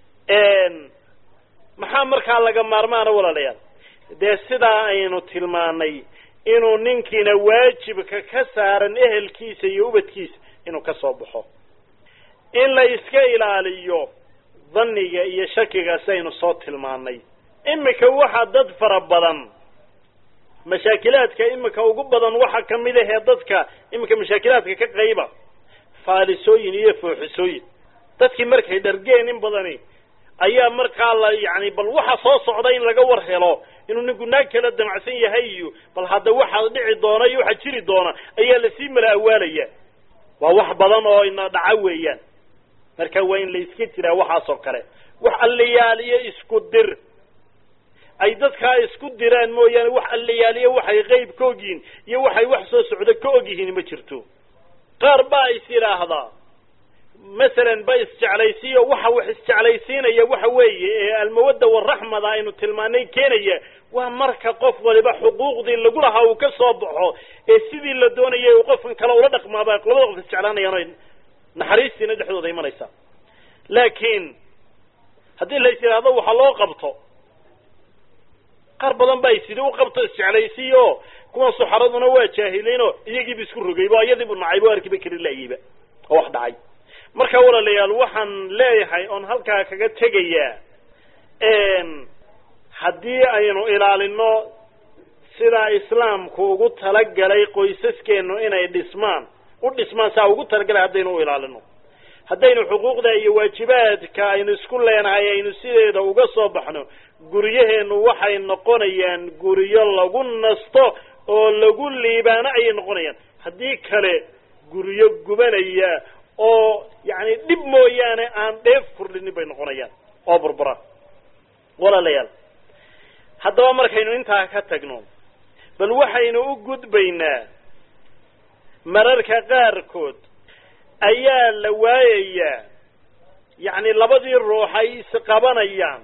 maxaa markaa laga maarmaana walaalayaal dee sidaa aynu tilmaanay inuu ninkiina waajibka ka saaran ehelkiisa iyo ubadkiisa inuu ka soo baxo in la iska ilaaliyo dhanniga iyo shakiga si aynu soo tilmaanay imika waxa dad fara badan mashaakilaadka imika ugu badan waxa kamid ahee dadka imika mashaakilaadka ka qayba faalisooyin iyo fooxisooyin dadkii markay dhargeen in badani ayaa markaa la yani bal waxa soo socda in laga war helo inuu ninku naag kala damacsan yahay iyo bal hadda waxa dhici doona iyo waxa jiri doona ayaa lasii mala awaalaya waa wax badan oo ina dhaca weeyaan marka waa in la iska jiraa waxaas oo kale wax alliyaaliyo isku dir ay dadkaa isku diraan mooyaane wax allayaaliyo waxay qeyb ka ogyihiin iyo waxay wax soo socdo ka ogyihiin ma jirto qaar baa is yidhaahdaa masalan ba isjeclaysiiyo waxa wax isjeclaysiinaya waxa weeye ee almawadda waraxmada aynu tilmaanay keenaya waa marka qof waliba xuquuqdii lagu lahaa uu ka soo baxo ee sidii la doonayay uu qofkan kale ula dhaqmaaba labada qof isjeclaanayaan naxariistiina dhexdooda imanaysa laakiin haddii la is yidhaahdo waxa loo qabto qaar badan baa isidhi u qabto isjeclaysiiyo kuwan suxaraduna waa jaahiliinoo iyagiiba isku rogayba o iyadiibu nacaybo arkiba kari laayeyba oo wax dhacay marka walaalayaal waxaan leeyahay oon halkaa kaga tegayaa haddii aynu ilaalino sidaa islaamku ugu talagalay qoysaskeenu inay dhismaan u dhismaan saa ugu talagalay haddaynu u ilaalino haddaynu xuquuqda iyo waajibaadka aynu isku leenahay aynu sideeda uga soo baxno guryaheenu waxay noqonayaan guryo lagu nasto oo lagu liibaano ayay noqonayaan haddii kale guryo gubanaya oo yacni dhib mooyaane aan dheef kordhinin bay noqonayaan oo burbura walaalayaal haddaba markaynu intaa ka tagno bal waxaynu u gudbaynaa mararka qaarkood ayaa la waayayaa yacni labadii ruux ay isqabanayaan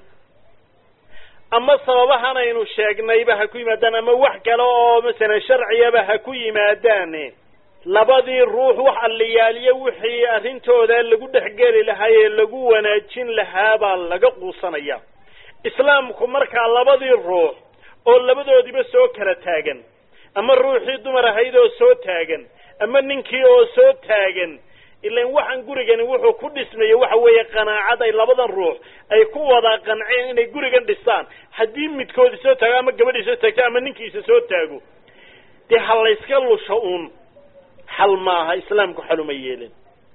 ama sababahan aynu sheegnayba ha ku yimaadaan ama wax kale oo masalan sharciyaba ha ku yimaadaane labadii ruux wax alliyaaliyo wixii arrintooda lagu dhexgeli lahaa ee lagu wanaajin lahaa baa laga quusanaya islaamku markaa labadii ruux oo labadoodiba soo kala taagan ama ruuxii dumar ahayd oo soo taagan ama ninkii oo soo taagan ilan waxaan gurigani wuxuu ku dhismayey waxa weeye qanaacad ay labadan ruux ay ku wada qanceen inay gurigan dhistaan haddii midkoodi soo taago ama gabadhii soo taagto ama ninkiisa soo taago dee ha layska lusho uun xal maaha islaamku xaluma yeelin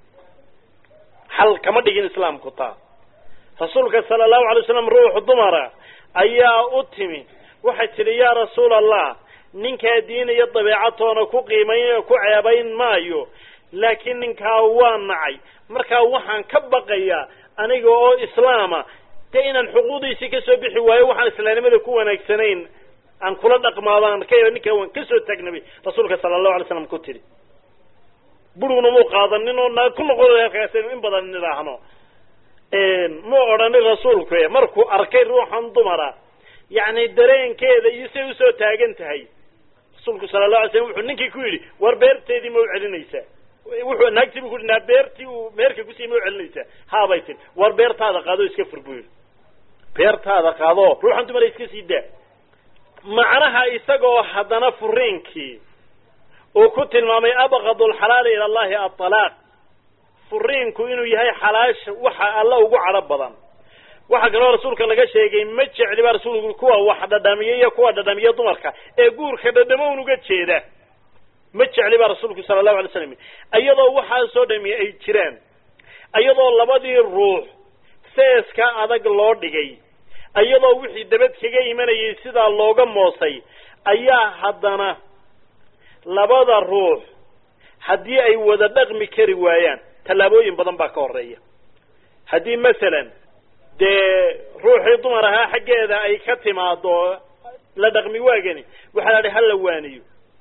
xal kama dhigin islaamku taa rasuulka sala allahu alay slam ruux dumara ayaa u timi waxay tidhi yaa rasuul allah ninkaa diin iyo dabeecatoona ku qiimayn ku ceebayn maayo laakiin ninkaa waa nacay markaa waxaan ka baqayaa aniga oo islaama dee inaan xuquuqdiisii kasoo bixi waayo waxaan islaamnimada ku wanaagsanayn aan kula dhaqmaadaan ka ninkaa waan kasoo taagnabay rasuulka sala allahu alay slam ku tidhi burugna muu qaadanin oo naa ku noqon halkaas in badan nidhaahno mu odhanin rasuulku markuu arkay ruuxan dumara yacni dareenkeeda iyo say usoo taagan tahay rasuulku sala la alay slam wuxuu ninkii ku yidhi war beerteedii ma u celinaysaa wuxuu naagtii bu ku yidhi naa beertii uu meerka kusiiy ma u celinaysaa haabay tii war beertaada qaado iska fur buu yidhi beertaada qaado ruuxan dumara iska sii daa macnaha isagoo haddana furiinkii uu ku tilmaamay abqadu alxalaali ila allahi aalaaq furiinku inuu yahay xalaasha waxa alla ugu cadho badan waxaa kaloo rasuulka laga sheegay ma jecli baa rasuulku kuwa wax dhadhamiya iyo kuwa dhadhamiya dumarka ee guurka dhadhamo un uga jeeda ma jecli baa rasuulku sala allahu alay slam iyadoo waxaasoo dhami ay jiraan iyadoo labadii ruux seeska adag loo dhigay iyadoo wixii dabad kaga imanayay sidaa looga moosay ayaa haddana labada ruux haddii ay wada dhaqmi kari waayaan tallaabooyin badan baa ka horeeya haddii masalan dee ruuxii dumar ahaa xaggeeda ay ka timaado la dhaqmi waagani waxaa la dhi hala waaniyo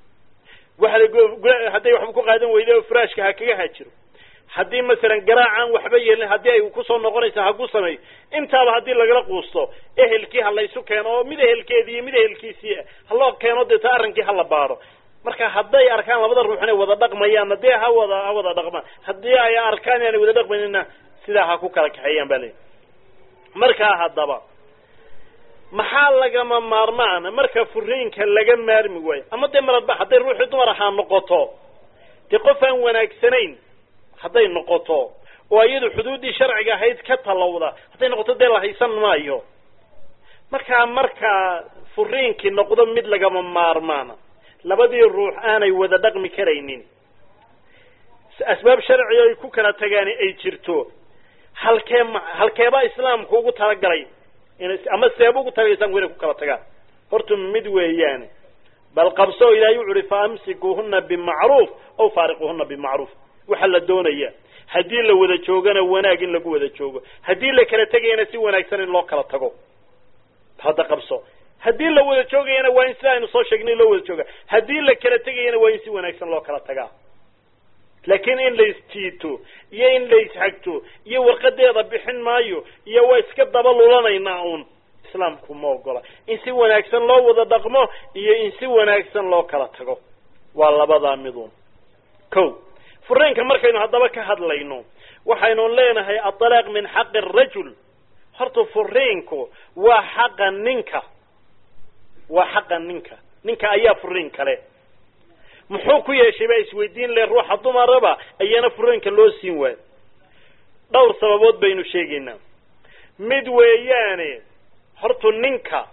waa hadday waxba ku qaadan weyda oo furaashka ha kaga hajiro haddii masalan garaacaan waxba yeelin haddii ay kusoo noqonaysa ha ku sameeyo intaaba haddii lagala quusto ehelkii ha laysu keeno oo mid ehelkeedii iyo mid ehelkiisii haloo keeno dee ta arrinkii hala baaro marka hadday arkaan labada ruux inay wada dhaqmayaanna dee ha wada ha wada dhaqmaan haddii ay arkaan inaanay wada dhaqmaynina sidaa ha ku kala kaxeeyaan ba leeyahy markaa haddaba maxaa lagama maarmaana marka furiinka laga maarmi waayo ama dee maradba hadday ruuxii dumar ahaa noqoto dee qof aan wanaagsanayn hadday noqoto oo iyadu xuduuddii sharciga ahayd ka talowda hadday noqoto dee la haysan maayo markaa markaa furiinkii noqdo mid lagama maarmaana labadii ruux aanay wada dhaqmi karaynin asbaab sharci ay ku kala tagaani ay jirto halkee ma halkeebaa islaamku ugu talagalay in ama seeba ugu talagay islamku inay ku kala tagaan horta mid weeyaane bal qabso ilahay wuxu uhi fa amsikuuhuna bimacruuf aw faariquuhuna bimacruuf waxaa la doonaya haddii la wada joogana wanaag in lagu wada joogo haddii la kala tegayana si wanaagsan in loo kala tago hadda qabso haddii la wada joogayana waa in sida aynu soo sheegnay loo wada jooga haddii la kala tegayana waa in si wanaagsan loo kala tagaa laakiin in la isjiito iyo in la ishagto iyo warqadeeda bixin maayo iyo waa iska daba lulanaynaa uun islaamku ma ogola in si wanaagsan loo wada dhaqmo iyo in si wanaagsan loo kala tago waa labadaa miduun ko fureenka markaynu haddaba ka hadlayno waxaynu leenahay aطalaaq min xaqi arajul horta furiinku waa xaqa ninka waa xaqa ninka ninka ayaa furiin kale muxuu ku yeeshay baa isweydiin le ruuxa dumaraba ayaana furiinka loo siin waayo dhowr sababood baynu sheegaynaa mid weeyaane hortu ninka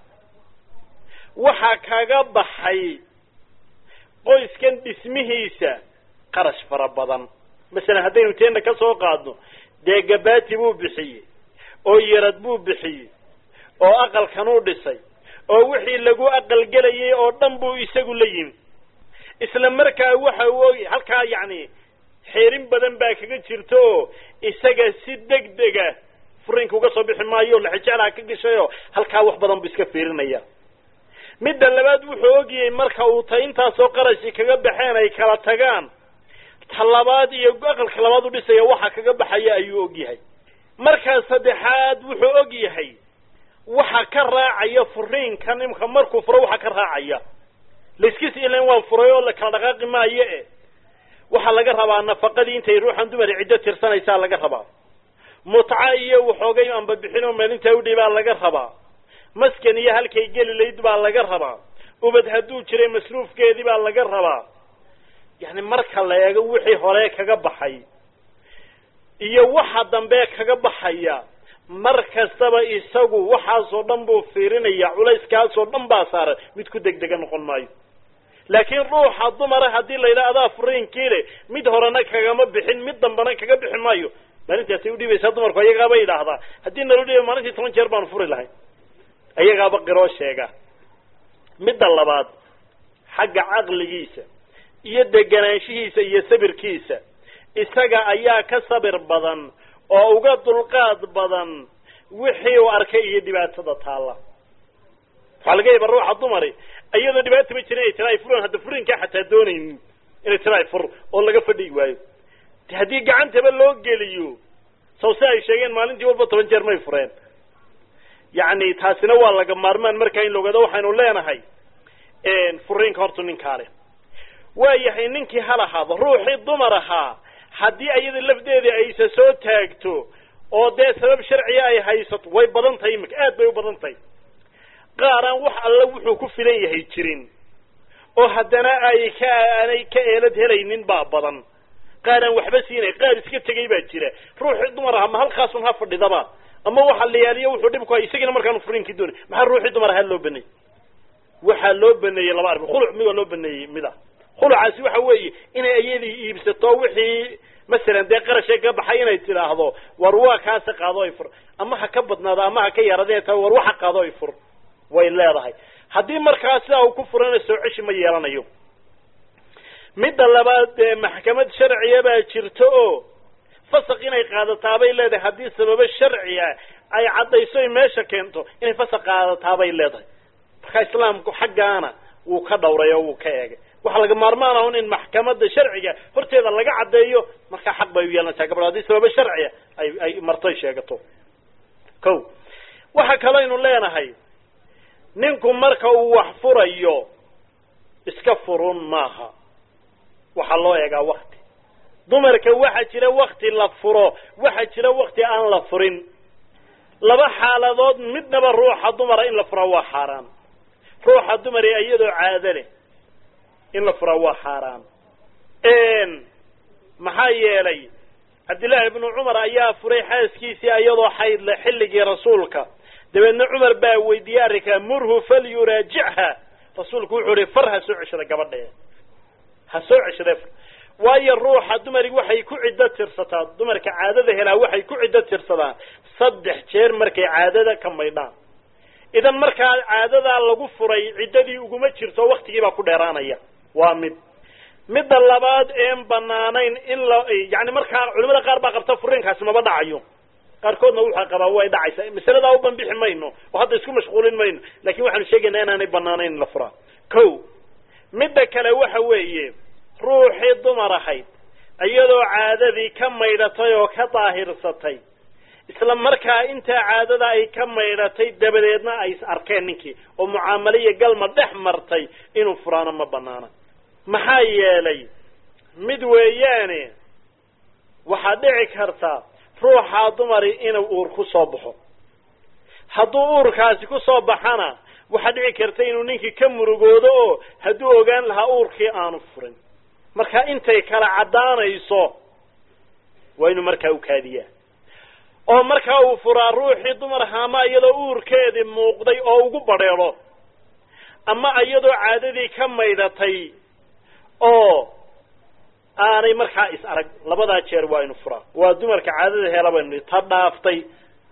waxaa kaga baxay qoyskan dhismihiisa qarash fara badan masalan haddaynu teena ka soo qaadno dee gabaati buu bixiyey oo yarad buu bixiyey oo aqalkanuu dhisay oo wixii lagu aqalgelayay oo dhan buu isagu la yimi isla markaa waxa uu og halkaa yacni xeerin badan baa kaga jirta oo isaga si deg dega furiinka uga soo bixi maayo laxijeclaha ka gashayoo halkaa wax badan buu iska fiirinaya midda labaad wuxuu ogyahay marka uu ta intaasoo qarashi kaga baxeen ay kala tagaan ta labaad iyo aqalka labaad u dhisaya waxa kaga baxaya ayuu ogyahay markaa saddexaad wuxuu og yahay waxa ka raacaya furiinka nimka markuu furo waxa ka raacaya laiskis ilan waan furay oo la kala dhaqaaqi maayo e waxaa laga rabaa nafaqadii intay ruuxan dumar ciddo tirsanaysaa laga rabaa mutca iyo waxoogay anba bixin oo maalintaa udhay baa laga rabaa maskan iyo halkay geli layd baa laga rabaa ubad hadduu jiray masruufkeedii baa laga rabaa yani marka la eego wixii hore kaga baxay iyo waxa dambe kaga baxaya mar kastaba isagu waxaasoo dhan buu fiirinaya culayskaasoo dhan baa saaran mid ku degdega noqon maayo laakiin ruuxa dumara haddii la yidhaha adaa furiinkii le mid horena kagama bixin mid dambena kaga bixi maayo maalintaasay udhiibaysaa dumarku ayagaaba yidhaahdaa haddii nala dhiiba maalintii toban jeer baanu furi lahayn ayagaaba qiroo sheega midda labaad xagga caqligiisa iyo deganaanshihiisa iyo sabirkiisa isaga ayaa ka sabir badan oo uga dulqaad badan wixii uu arkay iyo dhibaatada taalla waxaa laga yaaba ruuxa dumari iyadoo dhibaata ma jirin inay tira ay furan hadda furinkaa xataa doonaynin inay tira ay fur oo laga fadhigi waayo de haddii gacantaba loo geliyo saw si ay sheegeen maalintii walba toban jeer may fureen yacni taasina waa laga maarmaan markaa in la ogaado waxaynu leenahay furiinka hortu ninkaa leh waa yahay ninkii hal ahaado ruuxii dumar ahaa haddii ayada lafdeedii aysa soo taagto oo dee sabab sharciga ay haysato way badan tahay imika aad bay u badan tahay qaaraan wax alla wuxuu ku filan yahay jirin oo haddana ay ka aanay ka eelad helaynin baa badan qaaraan waxba siinay qaar iska tegay baa jira ruuxii dumar ahaa ma halkaasun ha fadhidaba ama waxa la yaaliyo wuxuu dhib ku hay isagina markaanu furiinkii doonay maxaa ruuxii dumar ahaa loo baneeyey waxaa loo baneeyey laba arrin khuluc mid waa loo baneeyey mida khulucaasi waxa weeye inay ayadii iibsato wixii masalan dee qarashay ka baxay inay tidhaahdo war waa kaasi qaado ay fur ama ha ka badnaado ama ha ka yaradee ta war waxa qaado ay fur way leedahay haddii markaa sidaa uu ku furana soo ceshi ma yeelanayo midda labaad dee maxkamad sharciya baa jirto oo fasaq inay qaadataabay leedahay haddii sababo sharciya ay caddayso ay meesha keento inay fasaq qaadataabay leedahay marka islaamku xaggaana wuu ka dhawray oo wuu ka eegay waxaa laga maarmaan ahun in maxkamada sharciga horteeda laga caddeeyo markaa xaq bay u yeelanaysaa gabadho haddii sababo sharciya ay ay martoy sheegato ko waxa kaleynu leenahay ninku marka uu wax furayo iska furun maaha waxaa loo eegaa wakti dumarka waxaa jira wakti la furo waxaa jira wakti aan la furin laba xaaladood midnaba ruuxa dumara in la fura waa xaaraan ruuxa dumare iyadoo caado leh in la fura waa xaaraan maxaa yeelay cabdillaahi ibnu cumar ayaa furay xaaskiisii iyadoo xayd leh xilligii rasuulka dabeedna cumar baa weydiiyey arrinkaa murhu falyuraajicha rasuulku wuxuu ihi far ha soo ceshada gabadhee ha soo ceshade waayo ruuxa dumari waxay ku ciddo tirsataa dumarka caadada helaa waxay ku ciddo tirsadaan saddex jeer markay caadada ka maydhaan idan markaa caadadaa lagu furay ciddadii uguma jirto waktigii baa ku dheeraanaya waa mid midda labaad een banaanayn in la yani markaa culimada qaar baa qabta furiinkaasi maba dhacayo qaarkoodna wuxaa qabaa way dhacaysaa masaladaa u banbixi mayno oo hadda isku mashquulin mayno lakin waxaanu sheegaynaa inaanay banaanayn in la furaa ko midda kale waxa weeye ruuxii dumar ahayd iyadoo caadadii ka maydhatay oo ka daahirsatay isla markaa intaa caadada ay ka maydhatay dabadeedna ay is arkeen ninkii oo mucaamalo iyo galma dhex martay inuu furaano ma banaana maxaa yeelay mid weeyaane waxaa dhici karta ruuxaa dumari inuu uur ku soo baxo hadduu uurkaasi ku soo baxana waxaa dhici karta inuu ninkii ka murugoodo oo hadduu ogaan lahaa uurkii aanu furin marka intay kala caddaanayso waa inuu markaa u kaadiyaa oo markaa uu furaa ruuxii dumar ahaa ama iyadoo uurkeedii muuqday oo ugu badheedho ama iyadoo caadadii ka maydhatay oo aanay markaa is arag labadaa jeer waa inu furaa waa dumarka caadada heela baynu ta dhaaftay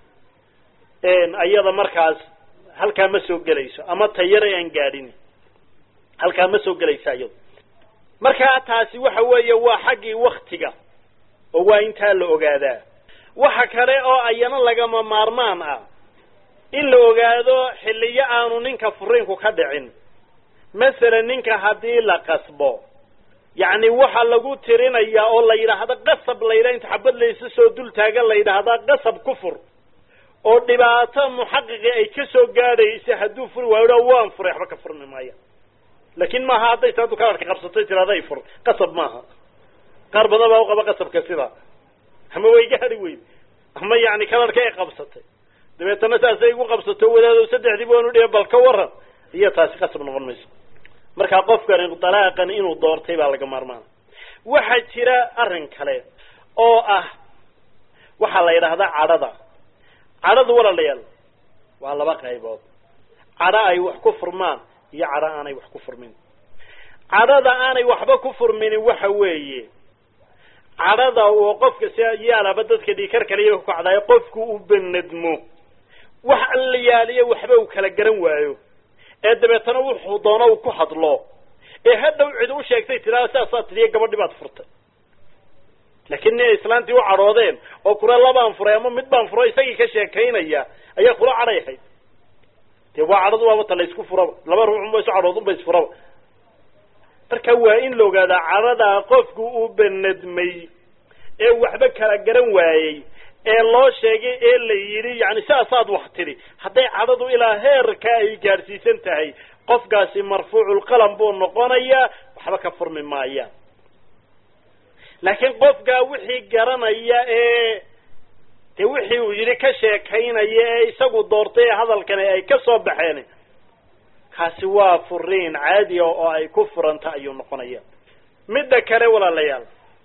iyada markaas halkaa ma soo gelayso ama ta yare aan gaadhin halkaa ma soo gelaysa iyado markaa taasi waxa weeye waa xaggii waktiga oo waa intaa la ogaadaa waxa kale oo ayana lagama maarmaan ah in la ogaado xilliyo aanu ninka furiinku ka dhicin masalan ninka haddii la qasbo yacni waxa lagu tirinayaa oo la yidhaahdo qasab la yidhaha inta xabad laysa soo dul taagan la yidhaahdaa qasab ku fur oo dhibaato muxaqiqi ay ka soo gaadhaysa hadduu furi waayo waan furay waxba ka furmi maaya laakin maaha hadday taadu kalarka qabsatay tiraday fur qasab maaha qaar badan baa uqaba qasabka sidaa ama way gaadi weyd ama yani kalarka ay qabsatay dabeetana saasay igu qabsato wadaado saddexdii baanu dhihi bal ka waran iyo taasi qasab noqon mayso markaa qofkani dalaaqan inuu doortay baa laga maarmaana waxaa jira arrin kale oo ah waxaa la yidhaahdaa cadhada cadhadu walaalayaal waa laba qaybood cadho ay wax ku furmaan iyo cadho aanay wax ku furmin cadhada aanay waxba ku furminin waxa weeye cadhada oo qofka si yaalaba dadka dhiikar kaliya ku kacdayo qofku u benadmo wax alla yaaliyo waxba uu kala garan waayo ee dabeetana wuxuu doono uu ku hadlo ee hadhow cid u sheegtay tiraa saasaa tidiya gabadhi baad furtay laakiin nin islaantii u cadhoodeen oo kula labaan furay ama mid baan furo isagii ka sheekaynaya ayaa kula cadhay ahayd dee waa cadhadu waaba ta la isku furaba laba ruuxunba isu cadhood unba isfuraba marka waa in la ogaadaa cadhadaa qofku uu benadmay ee waxba kala garan waayey ee loo sheegay ee la yidhi yani saasaad wax tidhi hadday cadhadu ilaa heerka ay gaadhsiisan tahay qofkaasi marfuuculqalam buu noqonayaa waxba ka furmi maayaan laakiin qofkaa wixii garanaya ee dee wixii uu yidhi ka sheekaynaya ee isagu doortay ee hadalkani ay ka soo baxeen kaasi waa furiin caadiya oo ay ku furanta ayuu noqonaya midda kale walaalayaal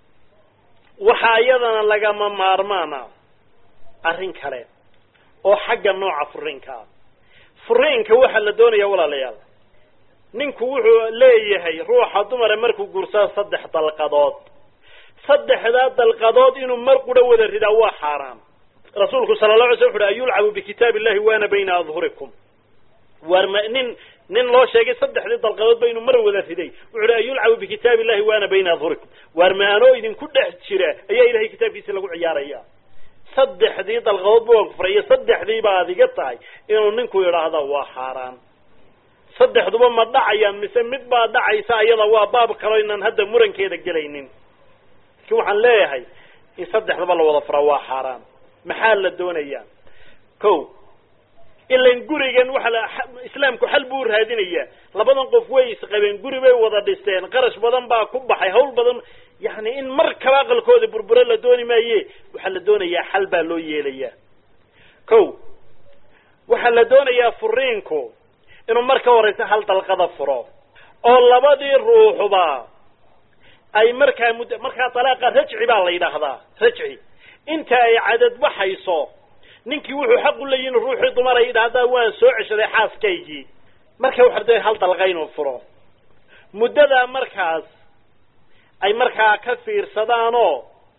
waxaa iyadana lagama maarmaan ah arrin kale oo xagga nooca furiinka ah furiinka waxaa la doonaya walaalayaal ninku wuxuu leeyahay ruuxa dumare markuu guursado saddex dalqadood saddexdaa dalqadood inuu mar qura wada ridaa waa xaaraam rasuulku sala la alay sl wuxu uhi an yulcabu bikitaab illahi waana bayna adhurikum waar ma nin nin loo sheegay saddexdii dalqadoodba inuu mar wada riday wuxu uhi an yulcabu bikitaab illahi waana bayna adhurikum waar ma anoo idinku dhex jira ayaa ilahay kitaabkiisa lagu ciyaaraya saddexdii dalqadoodba waan ku furay iyo saddexdii baad iga tahay inuu ninku yidhaahdo waa xaaraan saddexduba ma dhacayaan mise mid baa dhacaysa ayada waa baab kaloo inaan hadda murankeeda gelaynin lakin waxaan leeyahay in saddexdaba la wada furaa waa xaaraan maxaa la doonayaa ko ilan gurigan waxa la islaamku xal buu raadinayaa labadan qof way isqabeen guri bay wada dhisteen qarash badan baa ku baxay hawl badan yani in mar kaba aqalkooda burburo la dooni maaye waxaa la doonayaa xal baa loo yeelayaa ko waxaa la doonayaa furiinku inuu marka horeysa hal dalqada furo oo labadii ruuxba ay markaa mud markaa dalaaqa rajci baa la yidhaahdaa rajci inta ay cadad baxayso ninkii wuxuu xaq u leeyihi ruuxii dumar ay yidhaahdaa waan soo ceshaday xaaskaygii marka waxaa doonaya hal dalqa inuu furo muddadaa markaas ay markaa ka fiirsadaanoo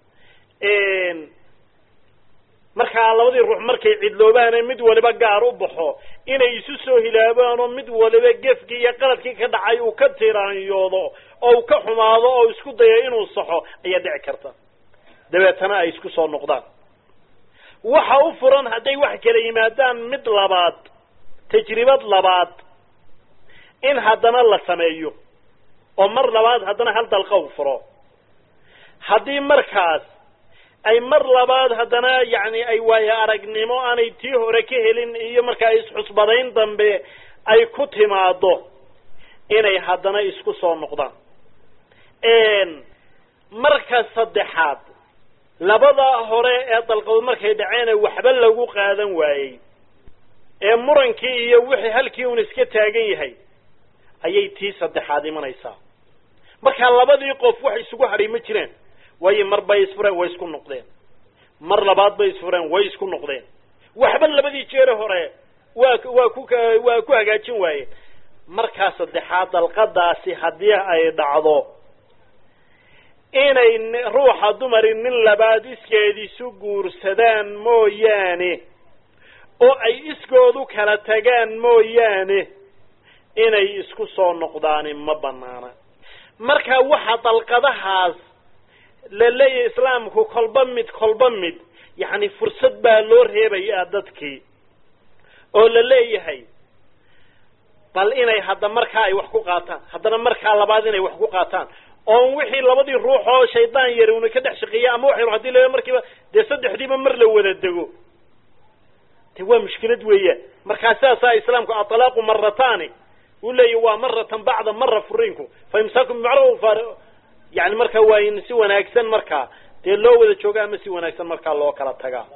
markaa labadii ruux markay cidloobaane mid waliba gaar u baxo inay isu soo hilaabaanoo mid waliba gefkii iyo qaladkii ka dhacay uu ka tiraanyoodo oo uu ka xumaado oo isku dayo inuu saxo ayaa dhici karta dabeetana ay isku soo noqdaan waxa u furan hadday wax kala yimaadaan mid labaad tajribad labaad in haddana la sameeyo oo mar labaad haddana hal dalqa u furo haddii markaas ay mar labaad haddana yacni ay waayo aragnimo aanay tii hore ka helin iyo markaa isxusbadayn dambe ay ku timaado inay haddana isku soo noqdaan marka saddexaad labada hore ee dalqadood markay dhaceene waxba lagu qaadan waayey ee murankii iyo wixii halkii uun iska taagan yahay ayay tii saddexaad imanaysaa markaa labadii qof wax isugu hadhay ma jiraan waayo mar bay isfureen way isku noqdeen mar labaad bay isfureen way isku noqdeen waxba labadii jeere hore waa waa ku waa ku hagaajin waayeen markaa saddexaad dalqadaasi haddii ay dhacdo inay ruuxa dumari nin labaad iskeed isu guursadaan mooyaane oo ay iskoodu kala tagaan mooyaane inay isku soo noqdaani ma banaana marka waxa dalqadahaas la leeyahay islaamku kolba mid kolba mid yacni fursad baa loo reebayaa dadkii oo la leeyahay bal inay hadda markaa ay wax ku qaataan haddana markaa labaad inay wax ku qaataan oon wixii labadii ruux oo shaydaan yari una ka dhex shaqeeya ama waxay hadii la markiiba dee saddexdiiba mar la wada dego de waa mushkilad weeyaan markaa sidaasaa islaamku aطlaaqu maratani uu leeyahy waa maratan bacda mara furiinku fa imsaakum bimacruf yani markaa waa in si wanaagsan markaa dee loo wada jooga ama si wanaagsan markaa loo kala tagaa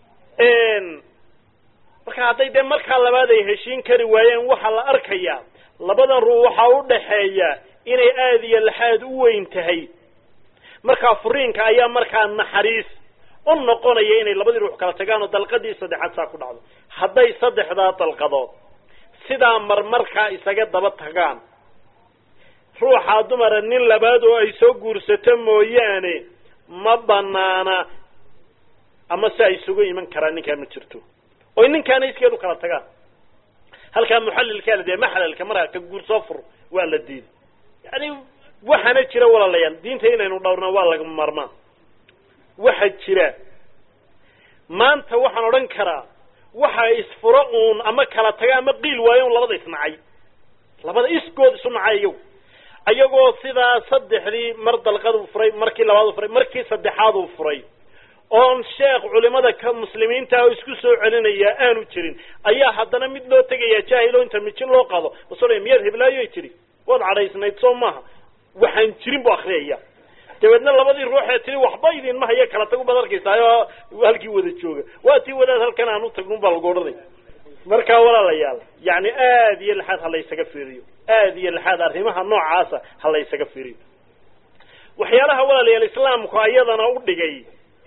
marka hadday dee markaa labaad ay heshiin kari waayeen waxaa la arkayaa labadan ruux waxaa u dhaxeeya inay aada iyo laxaad u weyn tahay markaa furiinka ayaa markaa naxariis u noqonaya inay labadii ruux kala tagaan oo dalqadii saddexaad saa ku dhacdo hadday saddexdaa dalqadood sidaa marmarkaa isaga daba tagaan ruuxaa dumara nin labaad oo ay soo guursato mooyaane ma banaana ama si ay isugu iman karaan ninkaa ma jirto oy ninkaana iskeedu kala tagaan halkaa muxallilkaa la dee maxlalka markaa ka guur soo fur waa la diiday yani waxaana jira walaalayaal diinta inaynu dhowrna waa laga maarmaan waxa jira maanta waxaan odhan karaa waxa isfuro uun ama kala taga ama qiil waayo un labada isnacay labada iskood isu nacay iyagu ayagoo sidaa saddexdii mar dalqad uu furay markii labaad uu furay markii saddexaad uu furay oon sheekh culimada ka muslimiinta oo isku soo celinaya aanu jirin ayaa haddana mid loo tegaya jaahilo inta mijin loo qado basoo miyaad heblaayoy tidhi waad cadhaysnayd soo maaha waxaan jirin bu akriyaya dabeedna labadii ruuxee tiri waxba idinma hayo kala tag ubaad arkaysaa halkii wada jooga waa tii wadaad halkan aan utagnun baa lagu odhanay markaa walaalayaal yani aad iyo laxaad ha laysaga fiiriyo aad iyo laxaad arrimaha noocaasa ha laysaga fiiriyo waxyaalaha walaalayaal islaamku ayadana u dhigay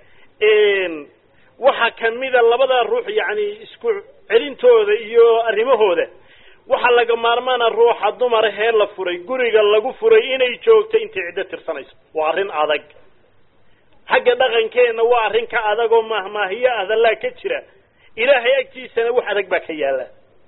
waxa kamida labada ruux yani isku celintooda iyo arrimahooda waxaa laga maarmaana ruuxa dumara hee la furay guriga lagu furay inay joogto intay ciddo tirsanayso waa arrin adag xagga dhaqankeenna waa arrin ka adag oo mahmaahiyo adallaa ka jira ilaahay agtiisana wax adag baa ka yaalla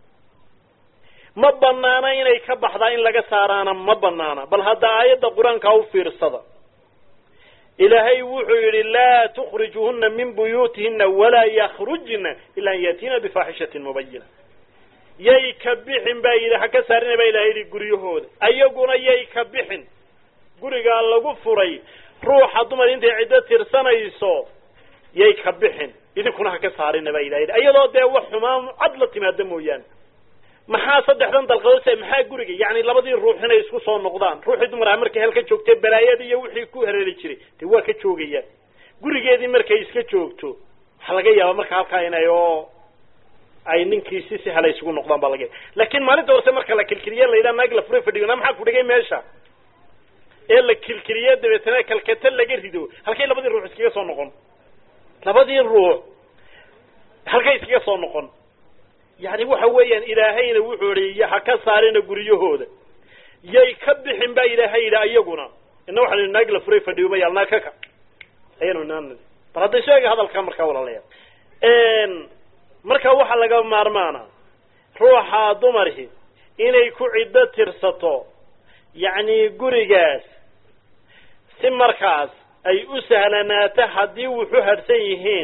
ma banaana inay ka baxdaa in laga saaraana ma banaana bal hadda aayadda qur-aankaa u fiirsada ilaahay wuxuu yidhi laa tukhrijuhuna min buyuutihina walaa yakhrujna ila an yaatiina bifaaxishatin mubayina yay ka bixin baa yidhi ha ka saarina baa ilahay yidhi guryahooda ayaguna yay ka bixin gurigaa lagu furay ruuxa dumar intay ciddo tirsanayso yay ka bixin idinkuna ha ka saarina baa ilahay yidhi ayadoo dee wax xumaan cad la timaada mooyaane maxaa saddexdan dalqadood maxaa guriga yani labadii ruux inay isku soo noqdaan ruuxii dumaraha markay halka joogtay balaayada iyo wixii ku hareeri jiray dee waa ka joogayaan gurigeedii markay iska joogto waxaa laga yaaba marka halkaa inay oo ay ninkii si si hala isugu noqdaan baa laga yaaba laakin maalinta horse marka la kilkiliye la yidhaha naag la fure fadhiyo na maxaa ku dhigay meesha ee la kilkiliye dabeetana kalkata laga rido halkay labadii ruux iskaga soo noqon labadii ruux halkay iskaga soo noqon yani waxa weeyaan ilaahayna wuxuu ihi ha ka saarina guryahooda yay ka bixin baa ilaahay yidhi ayaguna ina waxaan idhi naag la furay fadhiyo mayaal naag ka ka ayanu inaan bal hadday sheega hadalka markaa walalayaal marka waxaa laga maarmaana ruuxa dumarhi inay ku ciddo tirsato yacni gurigaas si markaas ay u sahlanaato haddii wuxu hadhsan yihiin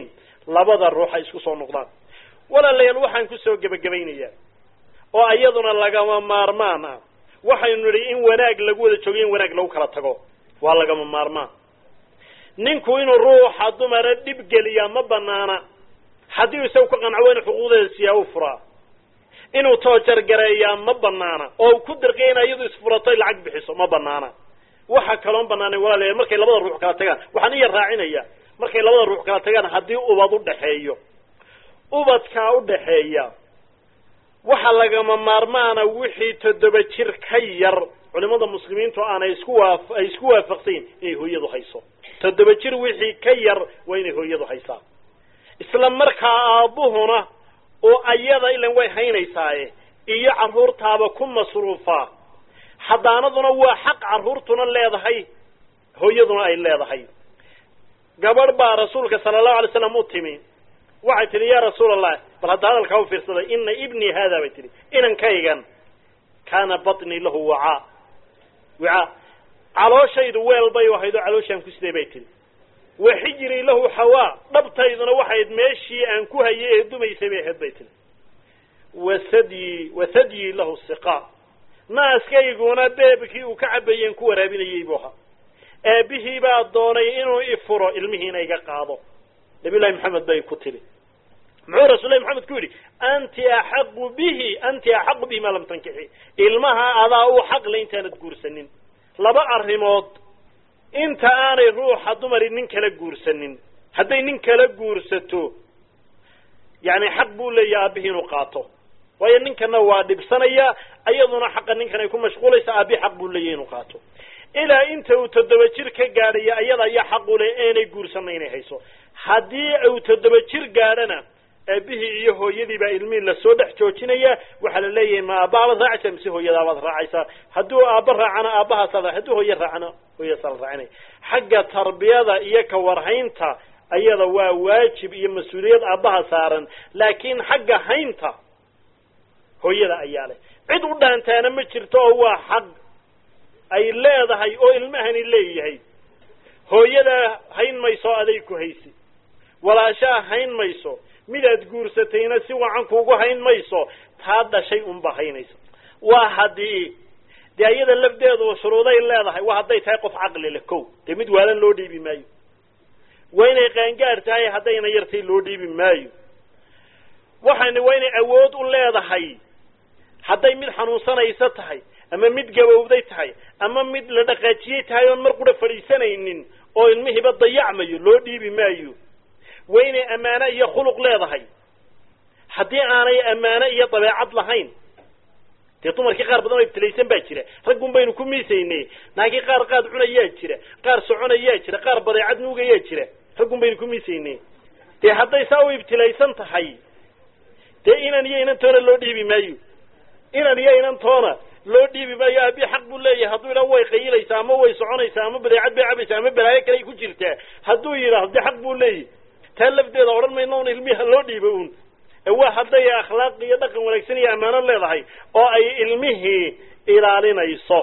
labada ruux ay isku soo noqdaan walaalayaal waxaan kusoo gebagabaynayaa oo iyaduna lagama maarmaan ah waxaynu nidhi in wanaag lagu wada joogo in wanaag lagu kala tago waa lagama maarmaan ninku inuu ruuxa dumara dhib geliyaa ma banaana haddii isagu ka qanco waynu xuquuqdeeda siyaa u furaa inuu toojargareeyaa ma banaana oo ku dirqiya in iyadu isfurato ay lacag bixiso ma banaana waxa kaloon banaanay walaalayaal markay labada ruux kala tagaan waxaan iya raacinaya markay labada ruux kala tagaan haddii ubad udhaxeeyo ubadkaa udhaxeeya waxa lagama maarmaana wixii toddoba jir ka yar culimada muslimiintu aanay isku waa ay isku waafaqsayin inay hooyadu hayso toddoba jir wixii ka yar waa inay hooyadu haysaa isla markaa aabbuhuna oo ayada ilan way haynaysaaye iyo carruurtaaba ku masruufaa xadaanaduna waa xaq carruurtuna leedahay hooyaduna ay leedahay gabadh baa rasuulka sala allahu alay slam u timi waxay tihi ya rasuul allah bal hadda hadalkaa u fiirsaday ina ibnii haada bay tihi inankaygan kaana batnii lahu wacaa wicaa calooshaydu weel bay ahayd oo calooshaan ku siday bay tihi wa xijrii lahu xawaa dhabtayduna waxayd meeshii aan ku hayay ee dumaysay bay ahayd bay tihi wasadyi wasadyii lahu siqaa naaskayguna beebkii uu ka cabayeen ku waraabinayey buu ahaa aabihii baa doonay inuu ifuro ilmihiina iga qaado nabiy llahi maxamed bay ku tiri muxuu rasullahi maxamed ku yidhi anti axaqu bihi anti axaqu bihi maa lam tankixi ilmaha adaa u xaqle intaanad guursanin laba arrimood inta aanay ruuxa dumari nin kala guursanin hadday nin kala guursato yani xaq buu leeyahay aabihii inuu qaato waayo ninkana waa dhibsanaya iyaduna xaqa ninkan ay ku mashquulaysa aabihi xaq buu leeyahay inuu qaato ilaa inta uu toddoba jir ka gaadhaya iyada ayaa xaq u leh eenay guursanna inay hayso haddii uu toddoba jir gaadhana aabihii iyo hooyadii baa ilmihii lasoo dhex joojinaya waxaa la leeyahay ma aabbahabaad raacaysaa mise hooyadaabaad raacaysaa hadduu aabba raacana aabbahaasaad hadduu hooye raacana hooyadaasaa la raacinaya xagga tarbiyada iyo ka warhaynta ayada waa waajib iyo mas-uuliyad aabbaha saaran laakiin xagga haynta hooyada ayaa leh cid u dhaantaana ma jirto oo waa xaq ay leedahay oo ilmahani leeyahay hooyadaa hayn mayso aday ku haysi walaashaa hayn mayso midaad guursatayna si wacan kuugu hayn mayso taa dhashay unba haynaysa waa haddii dee iyada lafdeedu shuruuday leedahay waa hadday tahay qof caqli leh kow dee mid waalan loo dhiibi maayo waa inay qaangaar tahay haddayna yartay loo dhiibi maayo waxayna waa inay awood u leedahay hadday mid xanuunsanaysa tahay ama mid gabowday tahay ama mid la dhaqaajiyey tahay oon mar qura fadhiisanaynin oo ilmihiiba dayacmayo loo dhiibi maayo waa inay ammaano iyo khuluq leedahay haddii aanay ammaano iyo dabeecad lahayn dee dumarkii qaar badan oo ibtilaysan baa jira raggun baynu ku miisaynay naagii qaar qaad cunayaa jira qaar soconayaa jira qaar badeecad nuugayaa jira raggun baynu ku miisaynay dee hadday saa u ibtilaysan tahay dee inan iyo inantoona loo dhiibi maayo inan iyo inantoona loo dhiibi maayo aabi xaq buu leeyahay hadduu idhaa way qayilaysaa ama way soconaysaa ama badeecad bay cabaysaa ama balaayo kale ay ku jirtaa hadduu yidhaahdo dee xaq buu leeyahy taa lafdeeda odhan mayno un ilmiha loo dhiibo un waa hadday akhlaaq iyo dhaqan wanaagsan iyo ammaano leedahay oo ay ilmihii ilaalinayso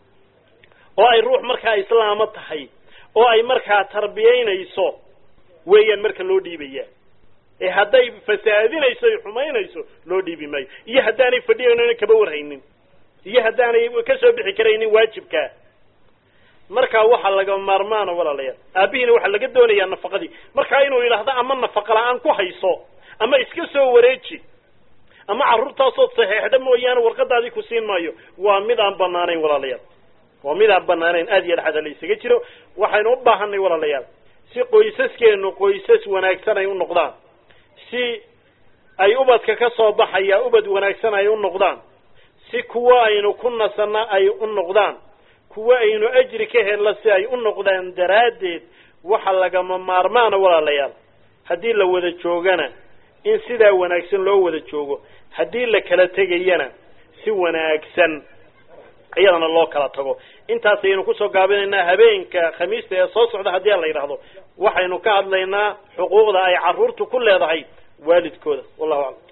oo ay ruux markaa islaamo tahay oo ay markaa tarbiyaynayso weeyaan marka loo dhiibaya ee hadday fasaadinayso ay xumaynayso loo dhiibi maayo iyo haddaanay fadhiyanona kaba warhaynin iyo haddaanay ka soo bixi karaynin waajibkaa markaa waxaa laga maarmaana walaalayaal aabihiina waxaa laga doonayaa nafaqadii markaa inuu yidhaahdo ama nafaqa la-aan ku hayso ama iska soo wareeji ama carruurtaasood saxeexda mooyaane warqadaadii ku siin maayo waa mid aan banaanayn walaalayaal waa mid aan banaanayn aad iyo dhaxda la isaga jiro waxaynu u baahanay walaalayaal si qoysaskeenu qoysas wanaagsan ay u noqdaan si ay ubadka ka soo baxaya ubad wanaagsan ay u noqdaan si kuwa aynu ku nasanna ay u noqdaan kuwa aynu ajri ka helna si ay u noqdaan daraaddeed waxa lagama maarmaana walaalayaal haddii la wada joogana in sidaa wanaagsan loo wada joogo haddii la kala tegayana si wanaagsan iyadana loo kala tago intaas ayaynu kusoo gaabinaynaa habeenka khamiista ee soo socda haddii aan la yidhaahdo waxaynu ka hadlaynaa xuquuqda ay carruurtu ku leedahay waalidkooda wallahu aclam